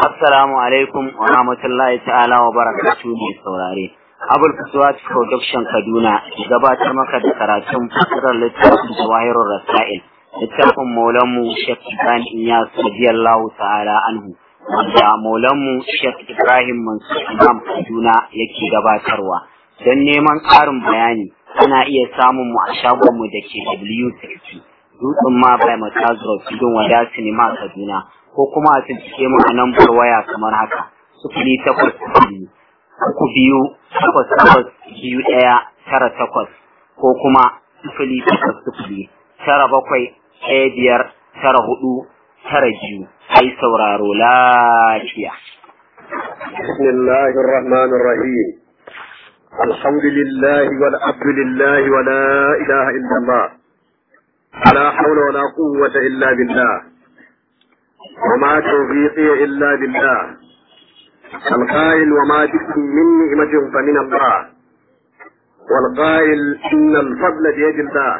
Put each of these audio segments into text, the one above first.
Assalamu alaikum wa rahmatullahi ta'ala wa barakatuhu mai saurare. Abul Fuswat Production Kaduna gabatar maka da karatun fasirar littafin Jawahirul Rasail. Littafin Maulanmu Sheikh Ibrahim Iyas radiyallahu ta'ala anhu. Wanda Maulanmu Sheikh Ibrahim Mansur Imam Kaduna yake gabatarwa. Don neman ƙarin bayani ana iya samun mu a shagonmu da ke W60. Dutsen ma bai Matazuro Tudun Wada Sinima Kaduna. ko kuma a cikin mu a lambar waya kamar haka sufuri takwas biyu uku biyu takwas takwas biyu ɗaya tara takwas ko kuma sufuri takwas sufuri tara bakwai ɗaya biyar tara hudu tara biyu ai sauraro lafiya. بسم الله الرحمن الرحيم الحمد لله والعبد لله ولا إله إلا الله لا حول ولا قوة إلا بالله وما توفيقي إلا بالله القائل وما بكم من نعمة فمن الله والقائل إن الفضل بيد الله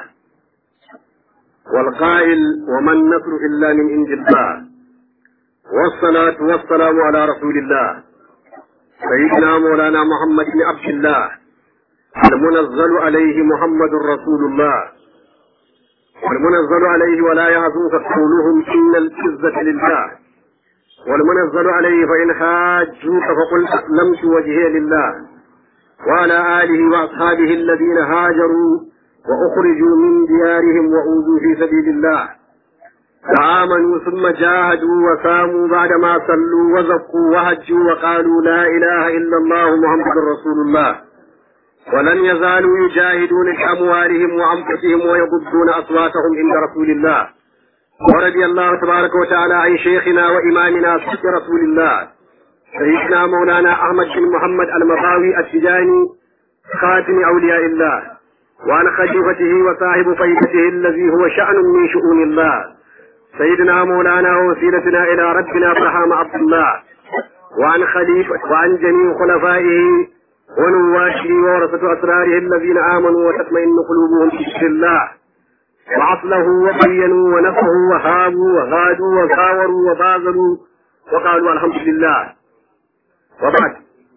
والقائل وما النصر إلا من عند الله والصلاة والسلام على رسول الله سيدنا مولانا محمد بن عبد الله المنزل عليه محمد رسول الله والمنزل عليه ولا يعزوك قولهم إن العزة لله والمنزل عليه فإن حاجوك فقل أسلمت وجهي لله وعلى آله وأصحابه الذين هاجروا وأخرجوا من ديارهم وأوذوا في سبيل الله فآمنوا ثم جاهدوا وساموا بعدما صلوا وزكوا وهجوا وقالوا لا إله إلا الله محمد رسول الله ولن يزالوا يجاهدون بأموالهم وأنفسهم ويغضون أصواتهم عند رسول الله ورضي الله تبارك وتعالى عن شيخنا وإمامنا صدق رسول الله سيدنا مولانا أحمد بن محمد المطاوي التجاني خاتم أولياء الله وعن خليفته وصاحب فيدته الذي هو شأن من شؤون الله سيدنا مولانا ووسيلتنا إلى ربنا برهام عبد الله وعن خليفة وعن جميع خلفائه ونواته ورثة أسراره الذين آمنوا وتطمئن قلوبهم بذكر الله وعصله وبينوا ونفعوا وهابوا وغادوا وغاوروا وبازلوا وقالوا الحمد لله وبعد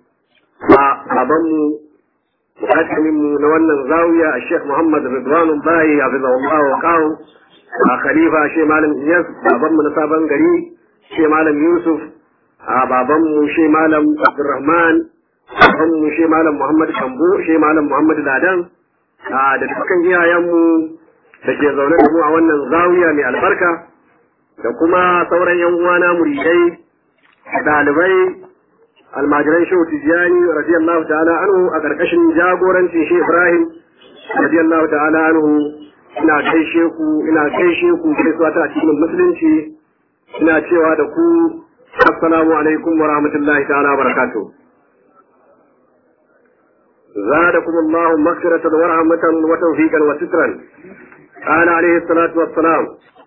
فأظن مقدم نولنا الزاوية الشيخ محمد رضوان الله حفظه الله وقاه خليفة شيخ مالم إياس أظن نصابا قريب شيخ مالم يوسف babanmu shi malam Abdulrahman mu shi malam Muhammad Kambo shi malam Muhammad Ladan da dukkan iyayenmu da ke zaune da mu a wannan zawiya mai albarka da kuma sauran yan uwana muridai ɗalibai almajiran shehu tijjani radiyallahu ta'ala anhu a ƙarƙashin jagorancin shi Ibrahim radiyallahu ta'ala anhu ina gaishe ku ina gaishe ku gaisuwa ta cikin musulunci ina cewa da ku assalamu alaikum wa rahmatullahi ta'ala wa barakatuh زادكم الله مغفرة ورحمة وتوفيقا وسترا قال عليه الصلاة والسلام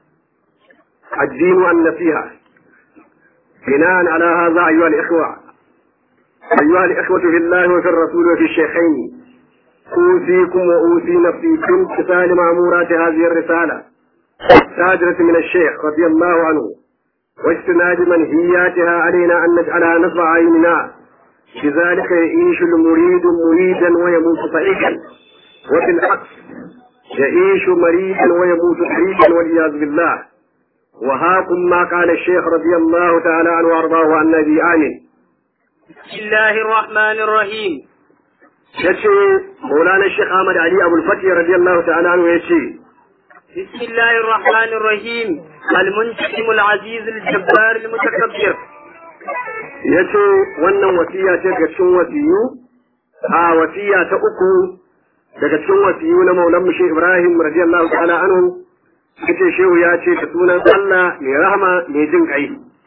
الدين النصيحة بناء على هذا أيها الإخوة أيها الإخوة في الله وفي الرسول وفي الشيخين أوصيكم وأوصي نفسي بامتثال مأمورات هذه الرسالة التاجرة من الشيخ رضي الله عنه واجتناب منهياتها علينا أن نجعلها نصب عيننا بذلك يعيش المريد مريدا ويموت صحيحا وفي العكس يعيش مريدا ويموت حريدا والعياذ بالله وهاكم ما قال الشيخ رضي الله تعالى عنه وارضاه عن النبي آمين بسم الله الرحمن الرحيم يشي مولانا الشيخ أحمد علي أبو الفتح رضي الله تعالى عنه يشي بسم الله الرحمن الرحيم المنتقم العزيز الجبار المتكبر ya ce wannan wasiya ce daga cikin wasiyu a wasiya ta uku daga cikin wasiyu na maulan mushe ibrahim radiyallahu ta'ala anhu yace shehu ya ce da sunan Allah mai rahama mai jin kai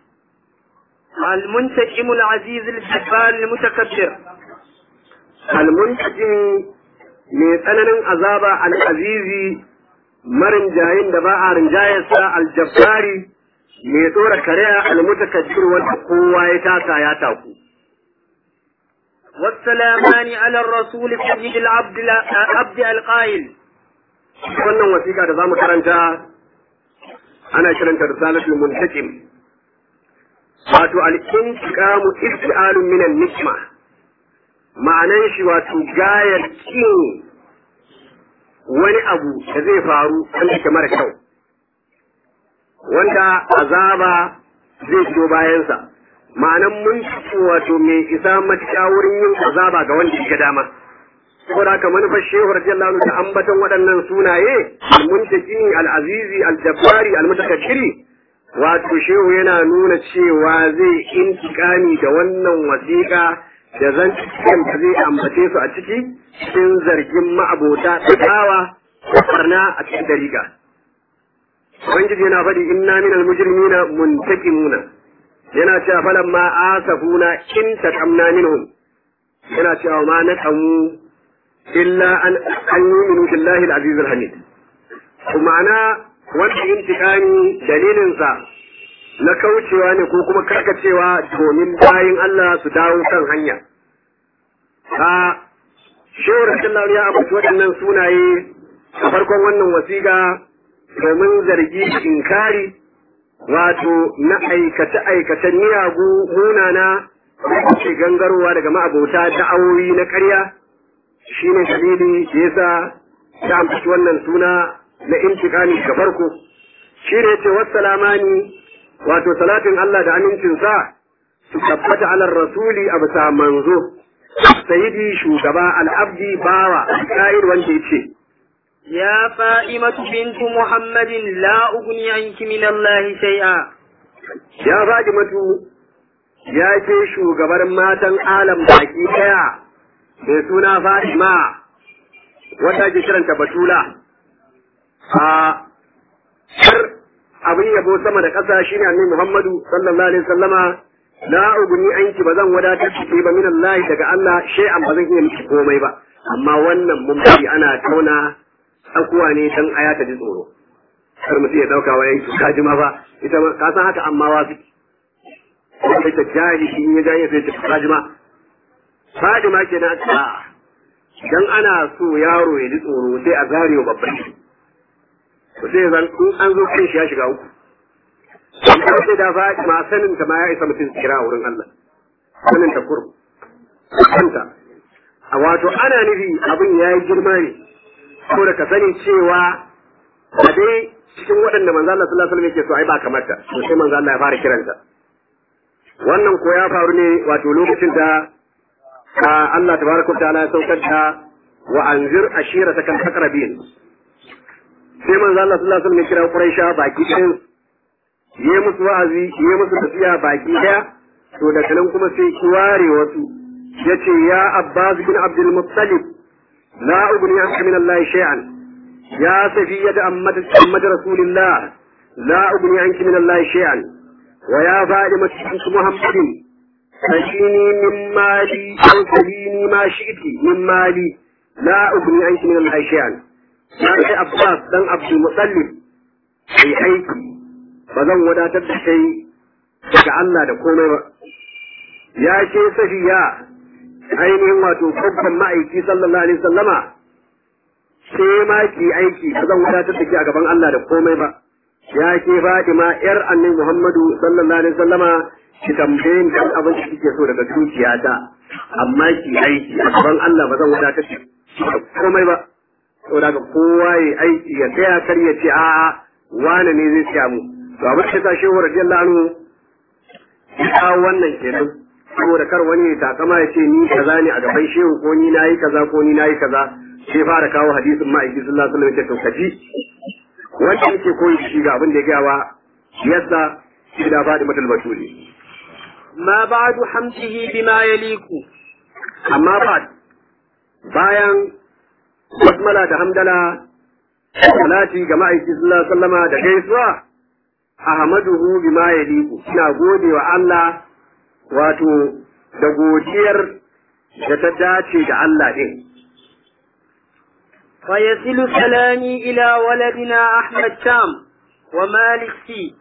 المنتقم العزيز الجبار المتكبر almuntaqim mai tsananin azaba al-azizi marin jayin da ba a rinjayarsa aljabbari mai tsora kariya almutakabbir wanda kowa ya taka ya taku والسلامان على الرسول سيد العبد عبد القائل wannan wasiƙa da zamu karanta ana kiranta risalatul muntaqim wato al-intiqamu isti'alun min al-nikma ma'anan shi wato gayar kin wani abu da zai faru wanda ke mara kyau wanda azaba zai biyo bayansa ma'anan mun wato mai isa matuƙa wurin yin azaba ga wanda ya dama saboda haka manufar shehu radiyallahu anhu da ambaton waɗannan sunaye al-muntakini al-azizi al-jabbari al-mutakabbiri wato shehu yana nuna cewa zai intikami da wannan wasiƙa da zan cikin da zai ambace su a ciki cikin zargin ma'abota tsawa da barna a cikin dariƙa ubangiji yana faɗi inna minal mujrimina muntakimuna yana cewa falan ma asafuna in taqamna minhum yana cewa ma naqamu illa an an yu'minu billahi al-aziz al-hamid ma'ana wanda intiqami dalilin sa na kaucewa ne ko kuma karkacewa domin bayin Allah su dawo kan hanya a shehu rasulullahi ya ambaci waɗannan sunaye a farkon wannan wasiƙa domin zargi inkari wato na aikace-aikacen miyagu munana da ke gangarowa daga ma'abota da'awoyi na ƙarya shi ne dalili da yasa ta ambaci wannan suna na intikami ga farko shi ne ce wassalamani wato salatin Allah da amincinsa su tabbata alar rasuli a bisa manzo sayidi shugaba al'abdi bawa ka'ir wanda ya ce يا فائمة بنت محمد لا أغني عنك من الله شيئا ya faɗi matu ya ce shugabar matan alam baki ɗaya mai suna Fatima wata ke kiranta Batula a har abin yabo sama da ƙasa shine annabi Muhammadu sallallahu alaihi wasallama la uguni anki bazan wadatar ki ba min Allah daga Allah shay'an bazan iya miki komai ba amma wannan mun bari ana tauna tsakuwa ne dan aya ta ji tsoro kar mutum ya dauka wa yanki ka ji ma fa ita ma ka san haka amma wa fi sai ta jahi shi ya jahi sai ta ka ji ma Fadima kenan a dan ana so yaro ya ji tsoro sai a zare wa babban shi to sai zan in an zo kan shi ya shiga uku amma sai da Fadima sanin ta ma ya isa mutum kira a wurin Allah sanin ta kurum kanta a wato ana nufi abin ya yi girma ne saboda ka sani cewa a dai cikin waɗanda manzo Allah sallallahu alaihi wasallam yake so ai ba kamata to sai manzo Allah ya fara kiranta wannan ko ya faru ne wato lokacin da Allah tabaraka ta'ala ya saukar da wa anzir ashiratakal aqrabin sai manzo Allah sallallahu alaihi wasallam ya kira Quraisha baki ɗayan yi musu wa'azi yi musu tafiya baki ɗaya to daga nan kuma sai ki ware wasu yace ya Abbas bin Abdul Muttalib la ugni anka min Allah shay'an ya safiyya ammat ammat rasulillah la ugni anki min Allah shay'an wa ya Fatima bint Muhammadin فشيني من مالي أو سليني ما شئت من مالي لا أغني عنك من الله شيئا يا أخي عباس دان عبد المطلب أي أيكي بزن ودا تدشي daga Allah da komai ba ya ce safiya ainihin wato babban ma'aiki sallallahu alaihi sallama sai ma ki aiki ba zan wadatar da ke a gaban Allah da komai ba ya ke Fatima yar annabi Muhammadu sallallahu alaihi sallama ki tambaye ni dan abin da kike so daga zuciyata amma ki aiki a gaban Allah ba zan wadatar da komai ba saboda ga kowa ya aiki ya tsaya kar ya ce a'a wane ne zai tsaya mu to abin da ta shehu radiyallahu anhu ya kawo wannan kenan saboda kar wani ya takama ya ce ni kaza ne a gaban shehu ko ni nayi kaza ko ni nayi kaza sai fara kawo hadisin ma'aiki sallallahu alaihi wasallam ya ce to kaji wanda yake koyi shi ga abin da ya gaya wa yadda shi da faɗi matal batuli ما بعد حمده بما يليق amma ba bayan basmala da hamdala salati ga ma'aiki sallallahu alaihi wasallama da gaisuwa ahmaduhu bima yaliqu ina gode wa Allah wato da godiyar da ta dace da Allah din فيصل سلامي إلى ولدنا أحمد شام ومالك سي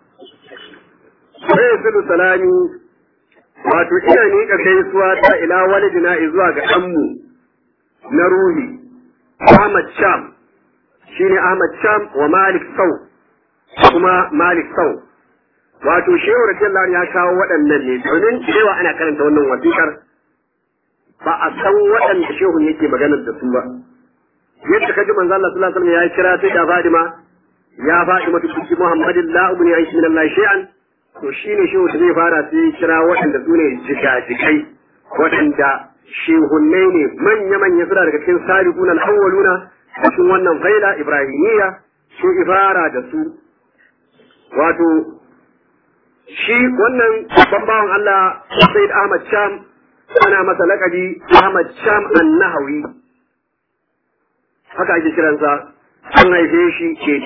sai salami wato ina miƙa gaisuwa ta ila walidina zuwa ga ɗanmu na ruhi Ahmad Sham shine Ahmad Sham wa Malik Sau kuma Malik Sau wato shehu radiyallahu ya kawo waɗannan ne domin cewa ana karanta wannan wasiƙar ba a san waɗanda shehu yake maganar da su ba yadda kaji manzo Allah sallallahu alaihi wasallam ya kira sai da Fadima ya Fadima binti Muhammadin la ubni aishi min Allah shay'an to shine shehu da zai fara sai kira waɗanda su ne jigajigai waɗanda shehunnai ne manya-manya suna daga cikin salihun al-awwaluna cikin wannan faila ibrahimiyya su ifara da su wato shi wannan babban bawan Allah Sayyid Ahmad Sham ana masa laƙabi Ahmad Sham An-Nahawi haka ake kiransa an haife shi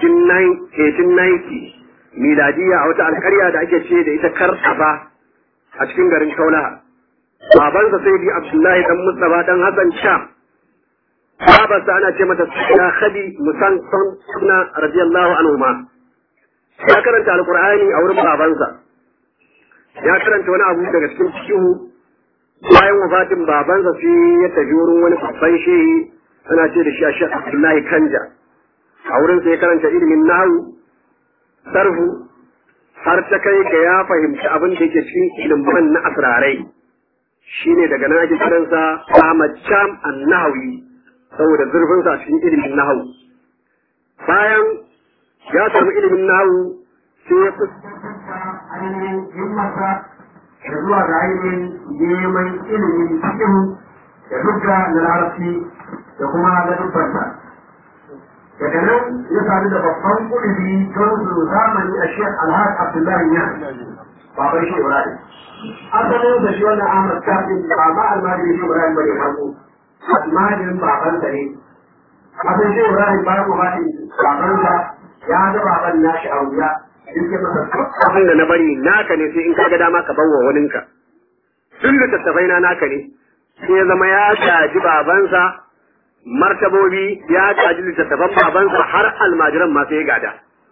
1890 miladiya a wata alƙarya da ake ce da ita Kartaba a cikin garin Kaulaha babansa sai bi Abdullahi dan Mustafa dan Hassan Sham babarsa ana ce mata Sayyida Khadi Musan Sunna radiyallahu anhu ma ya karanta alqur'ani a wurin babansa ya karanta wani abu daga cikin fiqhu bayan wafatin babansa sai ya tafi wurin wani babban shehi ana ce da shi a Sheikh Abdullahi Kanja a wurin sai ya karanta ilimin nahwu sarfu har ta kai ga ya fahimci abin da yake cikin ilimin na asrarai shine daga nan ake kiransa Ahmad Cham An-Nahawi saboda zurfinsa a cikin ilimin nahawu bayan ya samu ilimin nahawu sai ya ainihin himmarsa da zuwa ga ainihin neman ilimin cikin da dukka na larabci da kuma na dubbansa daga nan ya sadu da babban kudubi don su zamani a shek alhaji abdullahi ya baban shi ibrahim asalin da shi wannan ahmad kafin ba ma almajiri shi ibrahim bane farko almajirin babansa ne asalin shi ibrahim bayan wafatin babansa ya ga baban nashi a wuya yake masa abin da na bari naka ne sai in ka ga dama ka bawa waninka duk littattafai na naka ne sai ya zama ya gaji babansa martabobi ya gaji littattafan babansa har almajiran ma sai ya gada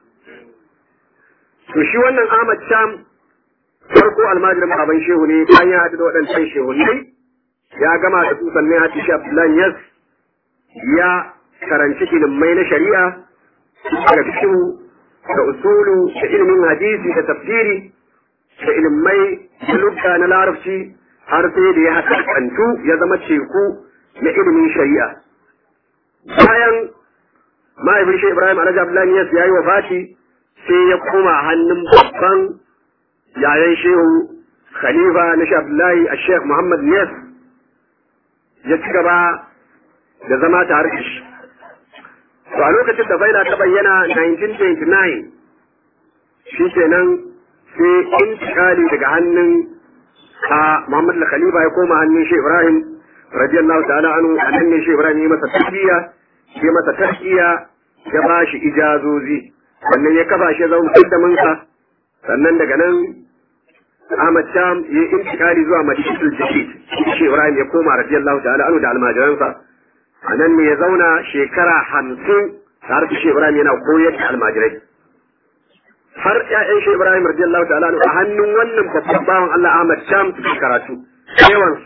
to shi wannan Ahmad Sham farko almajirin baban shehu ne bayan ya haɗu da waɗancan shehu ne ya gama da su sannan ya shi Abdullahi Yas ya karanci ilimai na shari'a daga fikihu da usulu da ilimin hadisi da tafsiri da ilimai da lugha na larabci har sai da ya hakantu ya zama teku na ilimin shari'a bayan mahaifin shi Ibrahim Alhaji Abdullahi Yas ya yi wafati sai ya koma hannun babban yayan shehu khalifa na shi Abdullahi a Sheikh Muhammad Yas ya ci gaba da zama tare da shi to a lokacin da faila ta bayyana 1929 shi kenan sai intikali daga hannun a Muhammad al-Khalifa ya koma hannun shi Ibrahim radiyallahu ta'ala anhu annan ne shi Ibrahim ya masa tarbiyya ya masa tarkiya ya ba shi ijazozi sannan ya kafa shi ya zama mukaddamin sa sannan daga nan Ahmad Sham ya intikali zuwa Madinatul Jadid shi Ibrahim ya koma radiyallahu ta'ala anhu da almajiransa a nan ne ya zauna shekara hamsin tare da shi Ibrahim yana koyar da almajirai. Har ‘ya'yan shi Ibrahim radiyallahu ta'ala a hannun wannan babban bawan Allah Ahmad Sham suke karatu, yawansu.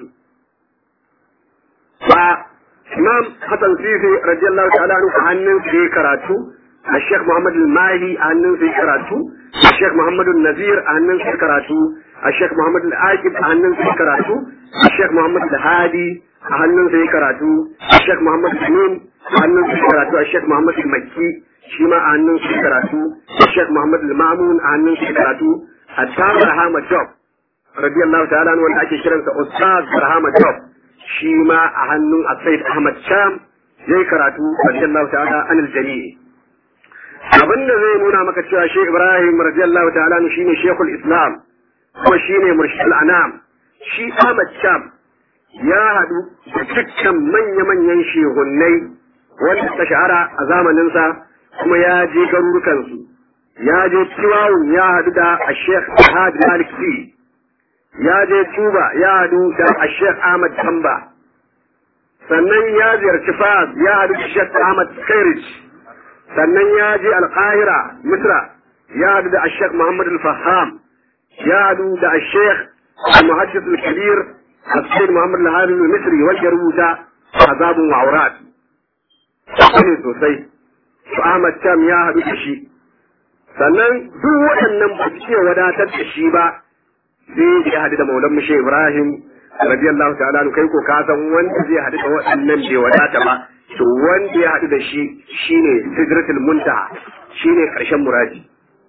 Ba Imam Hassan Sisi radiyallahu ta'ala a hannun su yi karatu, a Sheikh Muhammad Al-Mahi a hannun su yi karatu, a Sheikh Muhammad Nazir a hannun su yi karatu, a Sheikh Muhammad Al-Aqib a hannun su yi karatu, a Sheikh Muhammad Al-Hadi a hannun sa ya karatu a Sheikh Muhammad Amin a hannun sa ya karatu a Sheikh Muhammad Makki shi ma a hannun sa ya karatu a Sheikh Muhammad Mamun a hannun sa ya karatu a Tamar Ahmad Job radiyallahu ta'ala wanda ake kiransa Ustaz Rahama Job shi ma a hannun Said Ahmad Sham yayi karatu radiyallahu ta'ala anil jami'i abin da zai nuna maka cewa Sheikh Ibrahim radiyallahu ta'ala shine Sheikhul Islam kuma shine Murshid al-Anam shi Ahmad Sham ya haɗu da dukkan manya-manyan shehunnai wanda ta shahara a zamaninsa kuma ya je garurukansu ya je Tiwawun ya haɗu da a Sheikh Ahad Malik Fi ya je Tuba ya haɗu da a Sheikh Ahmad Tamba sannan ya ziyarci Fas ya haɗu da Sheikh Ahmad Khairij sannan ya je Alƙahira Misra ya haɗu da a Sheikh Muhammad Al-Faham ya haɗu da a Sheikh Al-Muhaddis Al-Kabir السيد محمد الهادي المصري wanda rubuta azabun wa'urat ne sosai su Ahmad Tam ya haɗu da shi sannan duk waɗannan ba su iya wadatar da shi ba sai ya haɗu da maulan mushe ibrahim radiyallahu ta'ala anhu kai ko ka san wanda zai haɗu da waɗannan bai wadata ba to wanda ya haɗu da shi shine sidratul muntaha shine ƙarshen muradi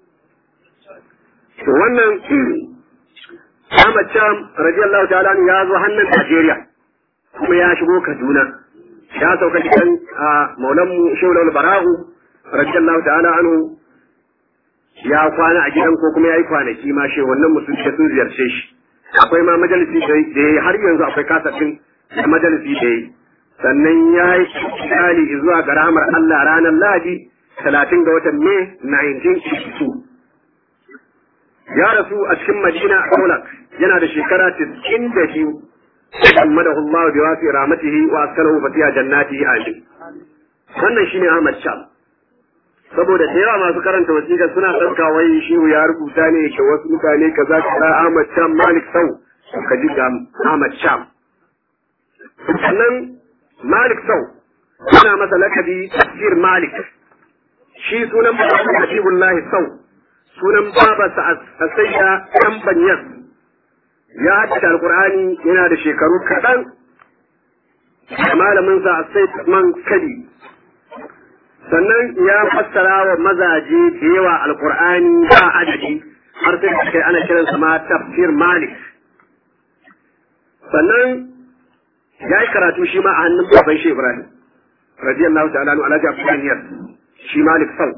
to wannan Ahmad Cham radiyallahu ta'ala anhu ya zo hannun Najeriya kuma ya shigo Kaduna ya sauka cikin maulan mu Shehu Bara'u radiyallahu ta'ala anhu ya kwana a gidan ko kuma ya yi kwanaki ma shi wannan musulmi da sun ziyarce shi akwai ma majalisi da ya yi har yanzu akwai kasafin da majalisi da ya yi sannan ya yi tsali zuwa ga ramar Allah ranar Lahadi talatin ga watan Mai 1982 ya rasu a cikin Madina a Kaulak yana da shekara 92 Muhammadu Allah bi wasi rahmatihi wa askalahu fatiha jannati amin wannan shine Ahmad Shah saboda da yawa masu karanta wasiƙa suna ɗauka wai shehu ya rubuta ne ga wasu mutane kaza kaza Ahmad Sham Malik Sau ka ji ga Ahmad Sham sannan Malik Sau ana masa lakabi tafsir Malik shi sunan babansa Habibullahi Sau sunan babarsa Asayya Ɗan Banyas ya haddace Alƙur'ani yana da shekaru kaɗan malaminsa Asayya Man Kadi sannan ya fassara wa mazaje da yawa alkur'ani ba adadi har sai da kai ana kiransa ma tafsir malik sannan ya yi karatu shi ma a hannun baban shi ibrahim radiyallahu ta'ala anhu alhaji abdullah yas shi malik sau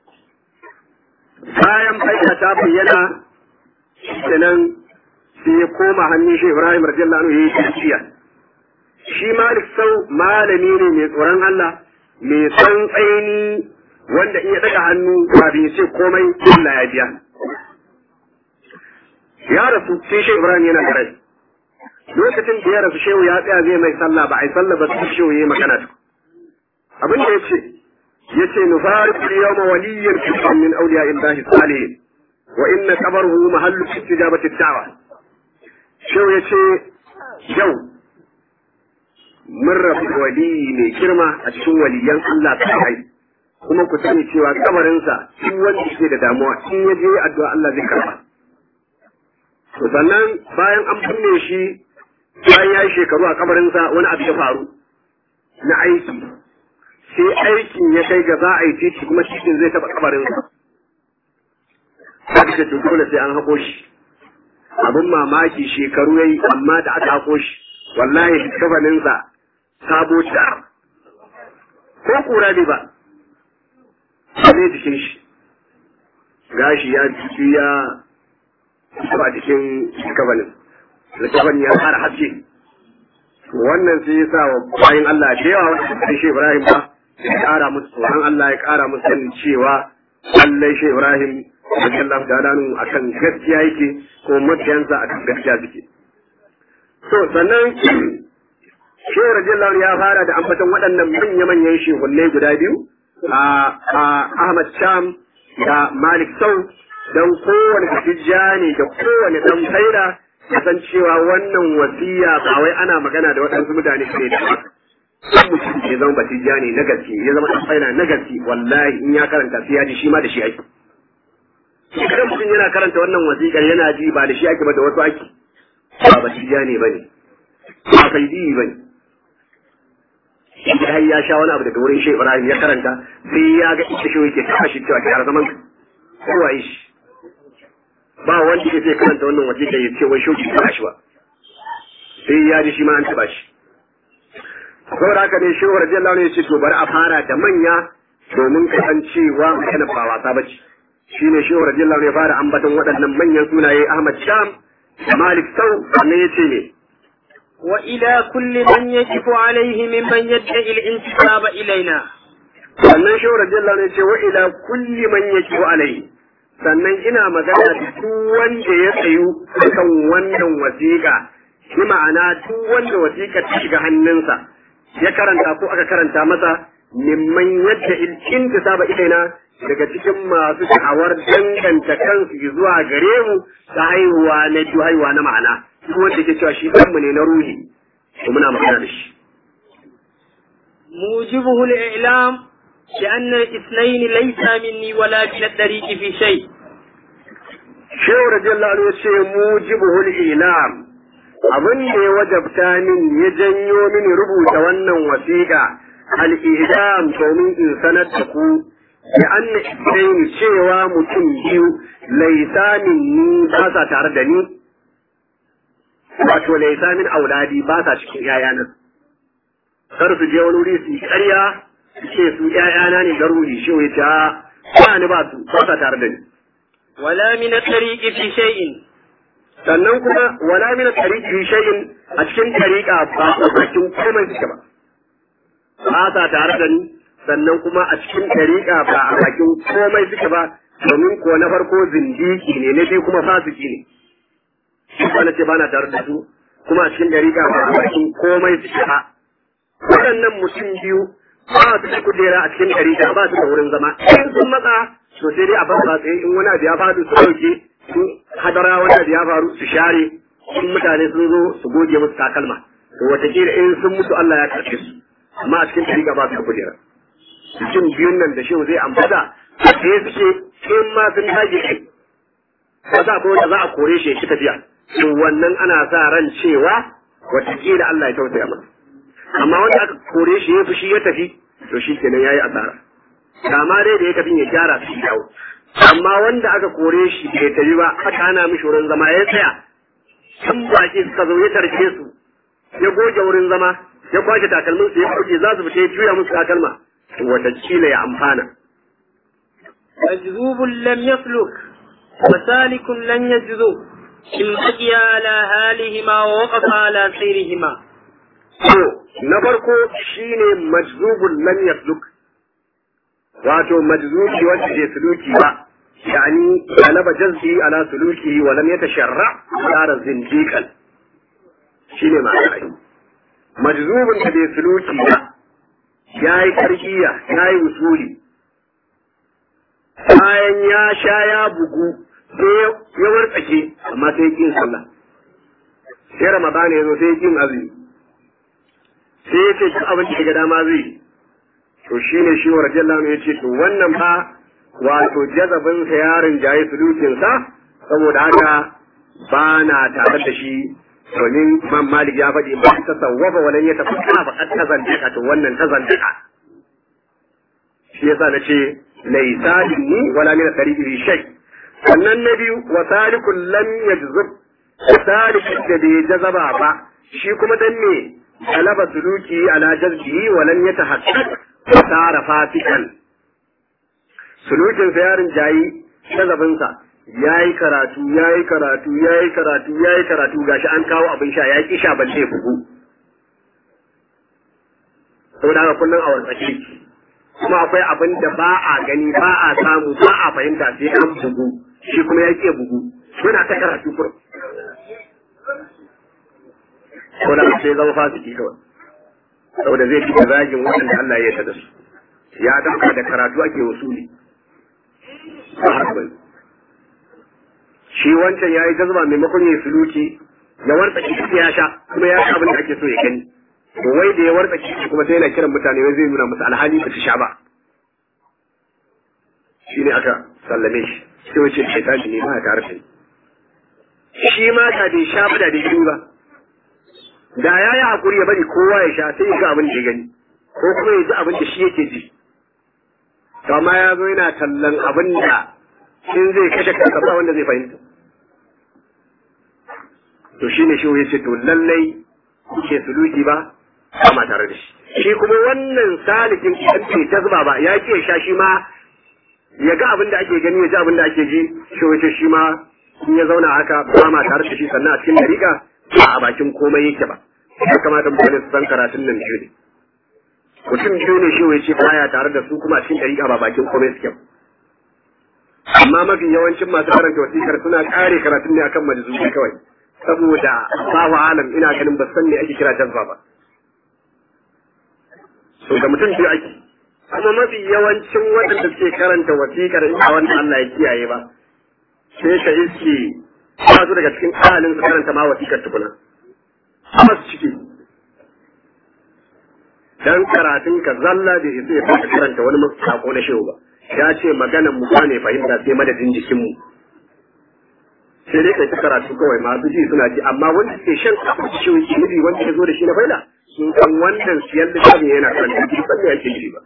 bayan faida ta bayyana kenan sai ya koma hannun shi ibrahim radiyallahu anhu yayi tafiya shi malik sau malami ne mai tsoron Allah mai san tsaini wanda in ya daga hannu kafin ce komai Allah ya biya. Ya rasu sai Shehu Ibrahim yana da rai. Lokacin da ya rasu Shehu ya tsaya zai mai sallah ba a yi sallah ba sai Shehu ya yi magana ta. Abin da ya ce, ya ce nufari kuli yau ma waliyyar kisan min auliya illahi salihin wa inna kabaruhu mahallu istijabati da'wa. Shehu ya ce yau mun rabu waliyi mai girma a cikin waliyan Allah ta kai kuma ku sani cewa kamarinsa in wanda ke da damuwa in ya je addu'a Allah zai karba to sannan bayan an binne shi bayan ya yi shekaru a kamarinsa wani abu ya faru na aiki sai aikin ya kai ga za a yi titi kuma titin zai taba kamarinsa haka ce dole sai an haƙo shi abin mamaki shekaru yayi amma da aka haƙo shi wallahi kafaninsa sabo tar ko kura ne ba ne jikin shi gashi ya jiki ya ba jikin kafanin kafanin ya fara haske wannan sai ya sa wa bayan Allah da yawa wanda suka shi Ibrahim ba ya kara musu tsoron Allah ya kara musu sanin cewa lallai shi Ibrahim radiyallahu ta'ala akan gaskiya yake ko mabiyansa akan gaskiya suke to sannan shehu radiyallahu ya fara da ambaton waɗannan manya-manyan shehunnai guda biyu a Ahmad Sham da Malik Sau don kowane ne da kowane dan faida san cewa wannan wasiya ba wai ana magana da waɗansu mutane ne da ba kan mutum ya zama batijja ne na gaske ya zama dan faida na gaske wallahi in ya karanta sai ya ji shi ma da shi ake idan mutum yana karanta wannan wasiƙar yana ji ba da shi ake ba da wasu ake ba batijja ne ba ne ba faidi ba ne har ya sha wani abu daga wurin Shehu Ibrahim ya karanta sai ya ga ita shi yake ta shi cewa kyara zaman kowa yi shi ba wanda ya sai karanta wannan waje da ya ce wai shoki ta shi ba sai ya ji shi ma an taba shi saboda haka ne Shehu radiyallahu anhu ya ce to bari a fara da manya domin kasancewa magana ba wasa bace shine Shehu radiyallahu anhu ya fara ambaton waɗannan manyan sunaye Ahmad Sham Malik Sau sannan ya ce ne وإلى كل من يجب عليه ممن يدعي الانتساب إلينا sannan shehu radiyallahu anhu ce wa ila kulli man yajibu alai sannan ina magana da duk wanda ya tsayu kan wannan wasiƙa shi ma'ana duk wanda wasiƙa ta shiga hannunsa ya karanta ko aka karanta masa mimman yadda intisaba ilaina daga cikin masu da'awar danganta kansu zuwa gare mu ta haihuwa na biyu haihuwa na ma'ana duk wanda ke cewa shi ɗanmu ne na ruhi to muna magana da shi موجبه الإعلام لأن الاثنين ليس مني ولا من الطريق في شيء shehu radiyallahu anhu ce mujibuhul ilam abin da ya wajabta min ya janyo mini rubuta wannan wasiƙa al-idam domin in sanar da ku ya anna idaini cewa mutum biyu laisa minni ba sa tare da ni wato laisa min auladi ba sa cikin yayana kar su je wani wuri su yi ƙarya su ce su yayana ne garuri shi ya ce ba ni ba su ba sa tare da ni ولا من الطريق في شيء sannan kuma wala min tariqi shay'in a cikin tariqa ba a cikin komai suke ba ba sa tare da ni sannan kuma a cikin tariqa ba a bakin komai suke ba domin ko na farko zindiki ne na biyu kuma fasiki ne shi ba na ce ba na tare da su kuma a cikin tariqa ba a bakin komai suke ba waɗannan mutum biyu ba su da kujera a cikin tariqa ba su da wurin zama in sun matsa to sai dai a babba tsaye in wani abu ya faru su dauke in hadara wani abu ya faru su share in mutane sun zo su goge musu takalma to wataƙila in sun mutu Allah ya karɓe su amma a cikin tariqa ba su da kujera cikin biyun nan da shehu zai ambata sai suke in ma sun dage kai ba za ko wanda za a kore shi ya tafiya to wannan ana sa ran cewa wataƙila Allah ya tausaya masa amma wanda aka kore shi ya fushi ya tafi to shi kenan yayi asara kama dai da ya tafi ya gyara su dawo amma wanda aka kore shi bai tafi ba aka hana mishi wurin zama ya tsaya sun baki suka zo ya tarke su ya goge wurin zama ya kwashe takalmin su ya kuke za su fita ya juya musu takalma to watakila ya amfana مجذوب لم يسلك وسالك لن يجذب إن بقي على حالهما ووقف على سيرهما to na farko shine majzubul lam yasluk wato majzubi wanda ke suluki ba yani galaba jazbi ala suluki wa lam yatasharra sara zindiqan shine ma'ana majzubun da bai suluki ba yayi tarkiya yayi usuli bayan ya sha ya bugu sai ya wartsake amma sai kin sallah sai ramadana ya zo sai kin azumi sai ya ce duk abin da ga dama zai to shi ne shi wa radiyallahu ya ce to wannan fa wato jazabin sa yarin jaye sulukin sa saboda haka ba na tare da shi domin man malik ya faɗi ba ta sawwafa walan ya tafi kana ba ta zandaka to wannan ta zandaka shi yasa na ce laisa ni wala min tariqi shay sannan na biyu wa salikul lam yajzub salikul da bai jazaba ba shi kuma dan me galaba suluki ala jazbihi wa lam yatahaqqaq fasara fasikan sulukin sa yarin jayi jazabinsa yayi karatu yayi karatu yayi karatu yayi karatu gashi an kawo abin sha ya ki sha balle bugu saboda haka kullum a wartsake kuma akwai abin da ba a gani ba a samu ba a fahimta sai an bugu shi kuma ya ke bugu yana ta karatu kurum ko da sai zama fasiki kawai saboda zai fi zagin waɗanda Allah ya yarda da su ya dauka da karatu ake wasuli ba haka bane shi wancan ya yi jazba maimakon ya suluki ya warta kici ya sha kuma ya sha abin da ake so ya gani to wai da ya warta kici kuma sai yana kiran mutane wai zai nuna musu alhali ba su sha ba shi ne aka sallame shi sai wace shaitani ne ba ya tare da shi ma da bai sha ba da bai gani ba da ya yi hakuri ya bari kowa ya sha sai ya ga abin da ya gani ko kuma ya ji abin da shi yake ji to amma ya zo yana tallan abin da in zai kashe kansa ba wanda zai fahimta to shi ne shi ya ce to lallai ke suluki ba ba tare da shi shi kuma wannan salikin idan bai jazba ba ya ke sha shi ma ya ga abin da ake gani ya ji abin da ake ji shi wace shi ma in ya zauna haka ba ma tare da shi sannan a cikin dariƙa ba a bakin komai yake ba ya kamata mutane su san karatun nan biyu ne mutum biyu ne shi wace baya tare da su kuma a cikin dariƙa ba bakin komai suke ba amma mafi yawancin masu karanta wasikar suna kare karatun ne akan majzubi kawai saboda babu alam ina ganin ba san me ake kira jazba ba so da mutum biyu ake kuma mafi yawancin waɗanda suke karanta wasikar in ba wanda Allah ya kiyaye ba sai ka iske ba su daga cikin ahalin su karanta ma wasikar tukuna amma su ciki dan karatun ka zalla da isa ya fara karanta wani sako na shehu ba ya ce maganan mu ne fahimta sai madadin jikin mu sai dai kai ta karatu kawai masu ji suna ji amma wanda ke shan abu da shehu ke nufi wanda ya zo da shi na faila sun san wannan siyar da shi yana karanta ji san me yake ji ba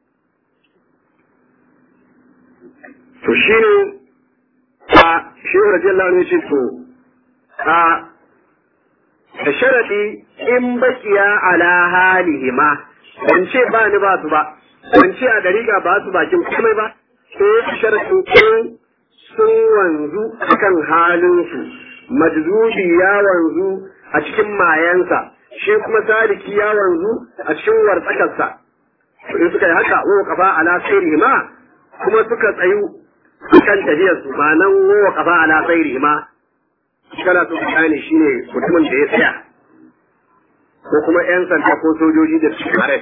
to shine a shehu radiyallahu anhu ya ce to a da sharadi in bakiya ala halihima ban ce ba ni ba su ba ban ce a dariƙa ba su bakin komai ba sai sharadin in sun wanzu akan halinsu majzubi ya wanzu a cikin mayansa shi kuma saliki ya wanzu a cikin wartsakarsa in suka yi haka wa kafa ala ma kuma suka tsayu kan tafiyarsu ma nan wa kafa ala ma kana so ka gane shi ne mutumin da ya tsaya ko kuma 'yan sanda ko sojoji da su kare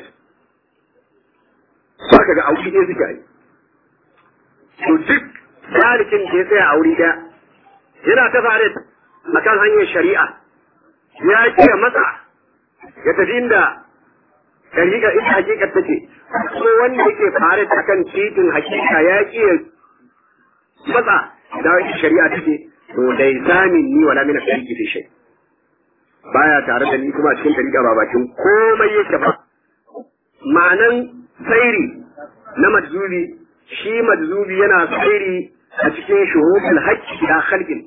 ba ka ga auki ne suka yi to duk tarikin da ya tsaya a wuri ɗaya yana ta fare a kan hanyar shari'a ya kiya matsa ya tafi inda hakika ita hakikar take kuma wanda yake fare a kan titin hakika ya kiya matsa da shari'a take to dai zamin ni wala mina tariki fi shay baya tare da ni kuma cikin tarika ba bakin komai yake ba ma'anan sairi na majzubi shi majzubi yana sairi a cikin shuhudul haqqi da khalqin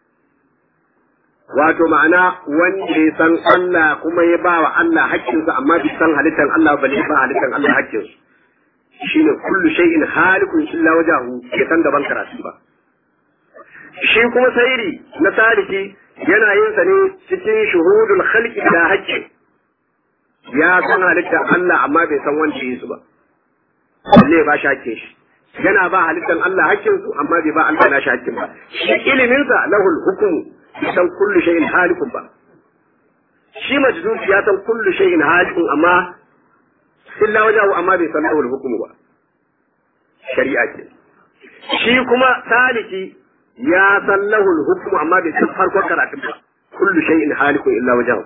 wato ma'ana wanda ya san Allah kuma ya ba wa Allah haƙƙinsa amma bai san halittar Allah ba ne ba halittar Allah haƙƙinsu shine kullu shay'in halikun illa wajahu ya san gaban karatu ba shi kuma sairi na saliki yana yin sa ne cikin shuhudul khalqi da haqqi ya san halittar Allah amma bai san wanda yi su ba balle ba shi hakkin shi yana ba halittar Allah hakkin su amma bai ba Allah na shi hakkin ba shi ilimin sa lahul hukm san kullu shay'in halikun ba shi majnun ya san kullu shay'in halikun amma illa wajahu amma bai san lahul hukm ba shari'a ce shi kuma saliki ya san lahul hukmu amma bai san farkon karatun ba kullu shay'in halikun illa wajhahu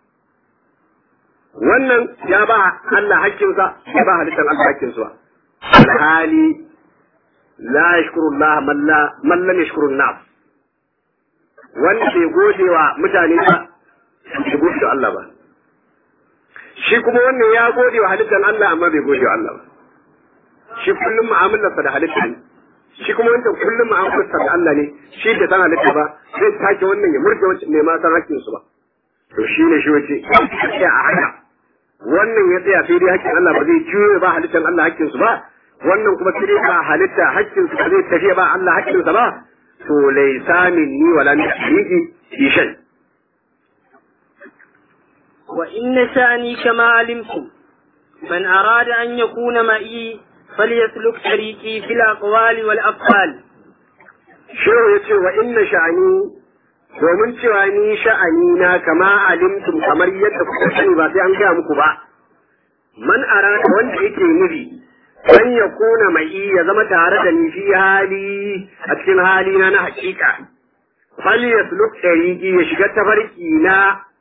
wannan ya ba Allah hakkinsa ya ba halittar Allah hakkinsa alhali la yashkuru Allah man la man lam yashkuru nas wanda bai gode wa mutane ba bai gode wa Allah ba shi kuma wannan ya gode wa halittar Allah amma bai gode wa Allah ba shi kullum mu'amalarsa da halitta ne shi kuma wanda kullum mu'amalarsa da Allah ne shi da san halitta ba zai take wannan ya murje wancan ne ma san hakkin su ba to shi ne shi wace sai a haka wannan ya tsaya sai dai hakkin Allah ba zai juye ba halittar Allah hakkin su ba wannan kuma sai dai ba halitta hakkin su ba zai tafiya ba Allah hakkin sa ba to laysa minni wala min shay'i fi shay وإن شأني كما علمتم من أراد أن يكون معي فليسلك طريقي في الأقوال والأفعال shehu ya ce wa inna sha'ani domin cewa ni sha'ani na kama alimtum kamar yadda kuka sani ba sai an gaya muku ba man arada wanda yake nufi an ya kuna mai ya zama tare da ni fi hali a cikin hali na na hakika fal yasluk tariqi ya shiga tafarki na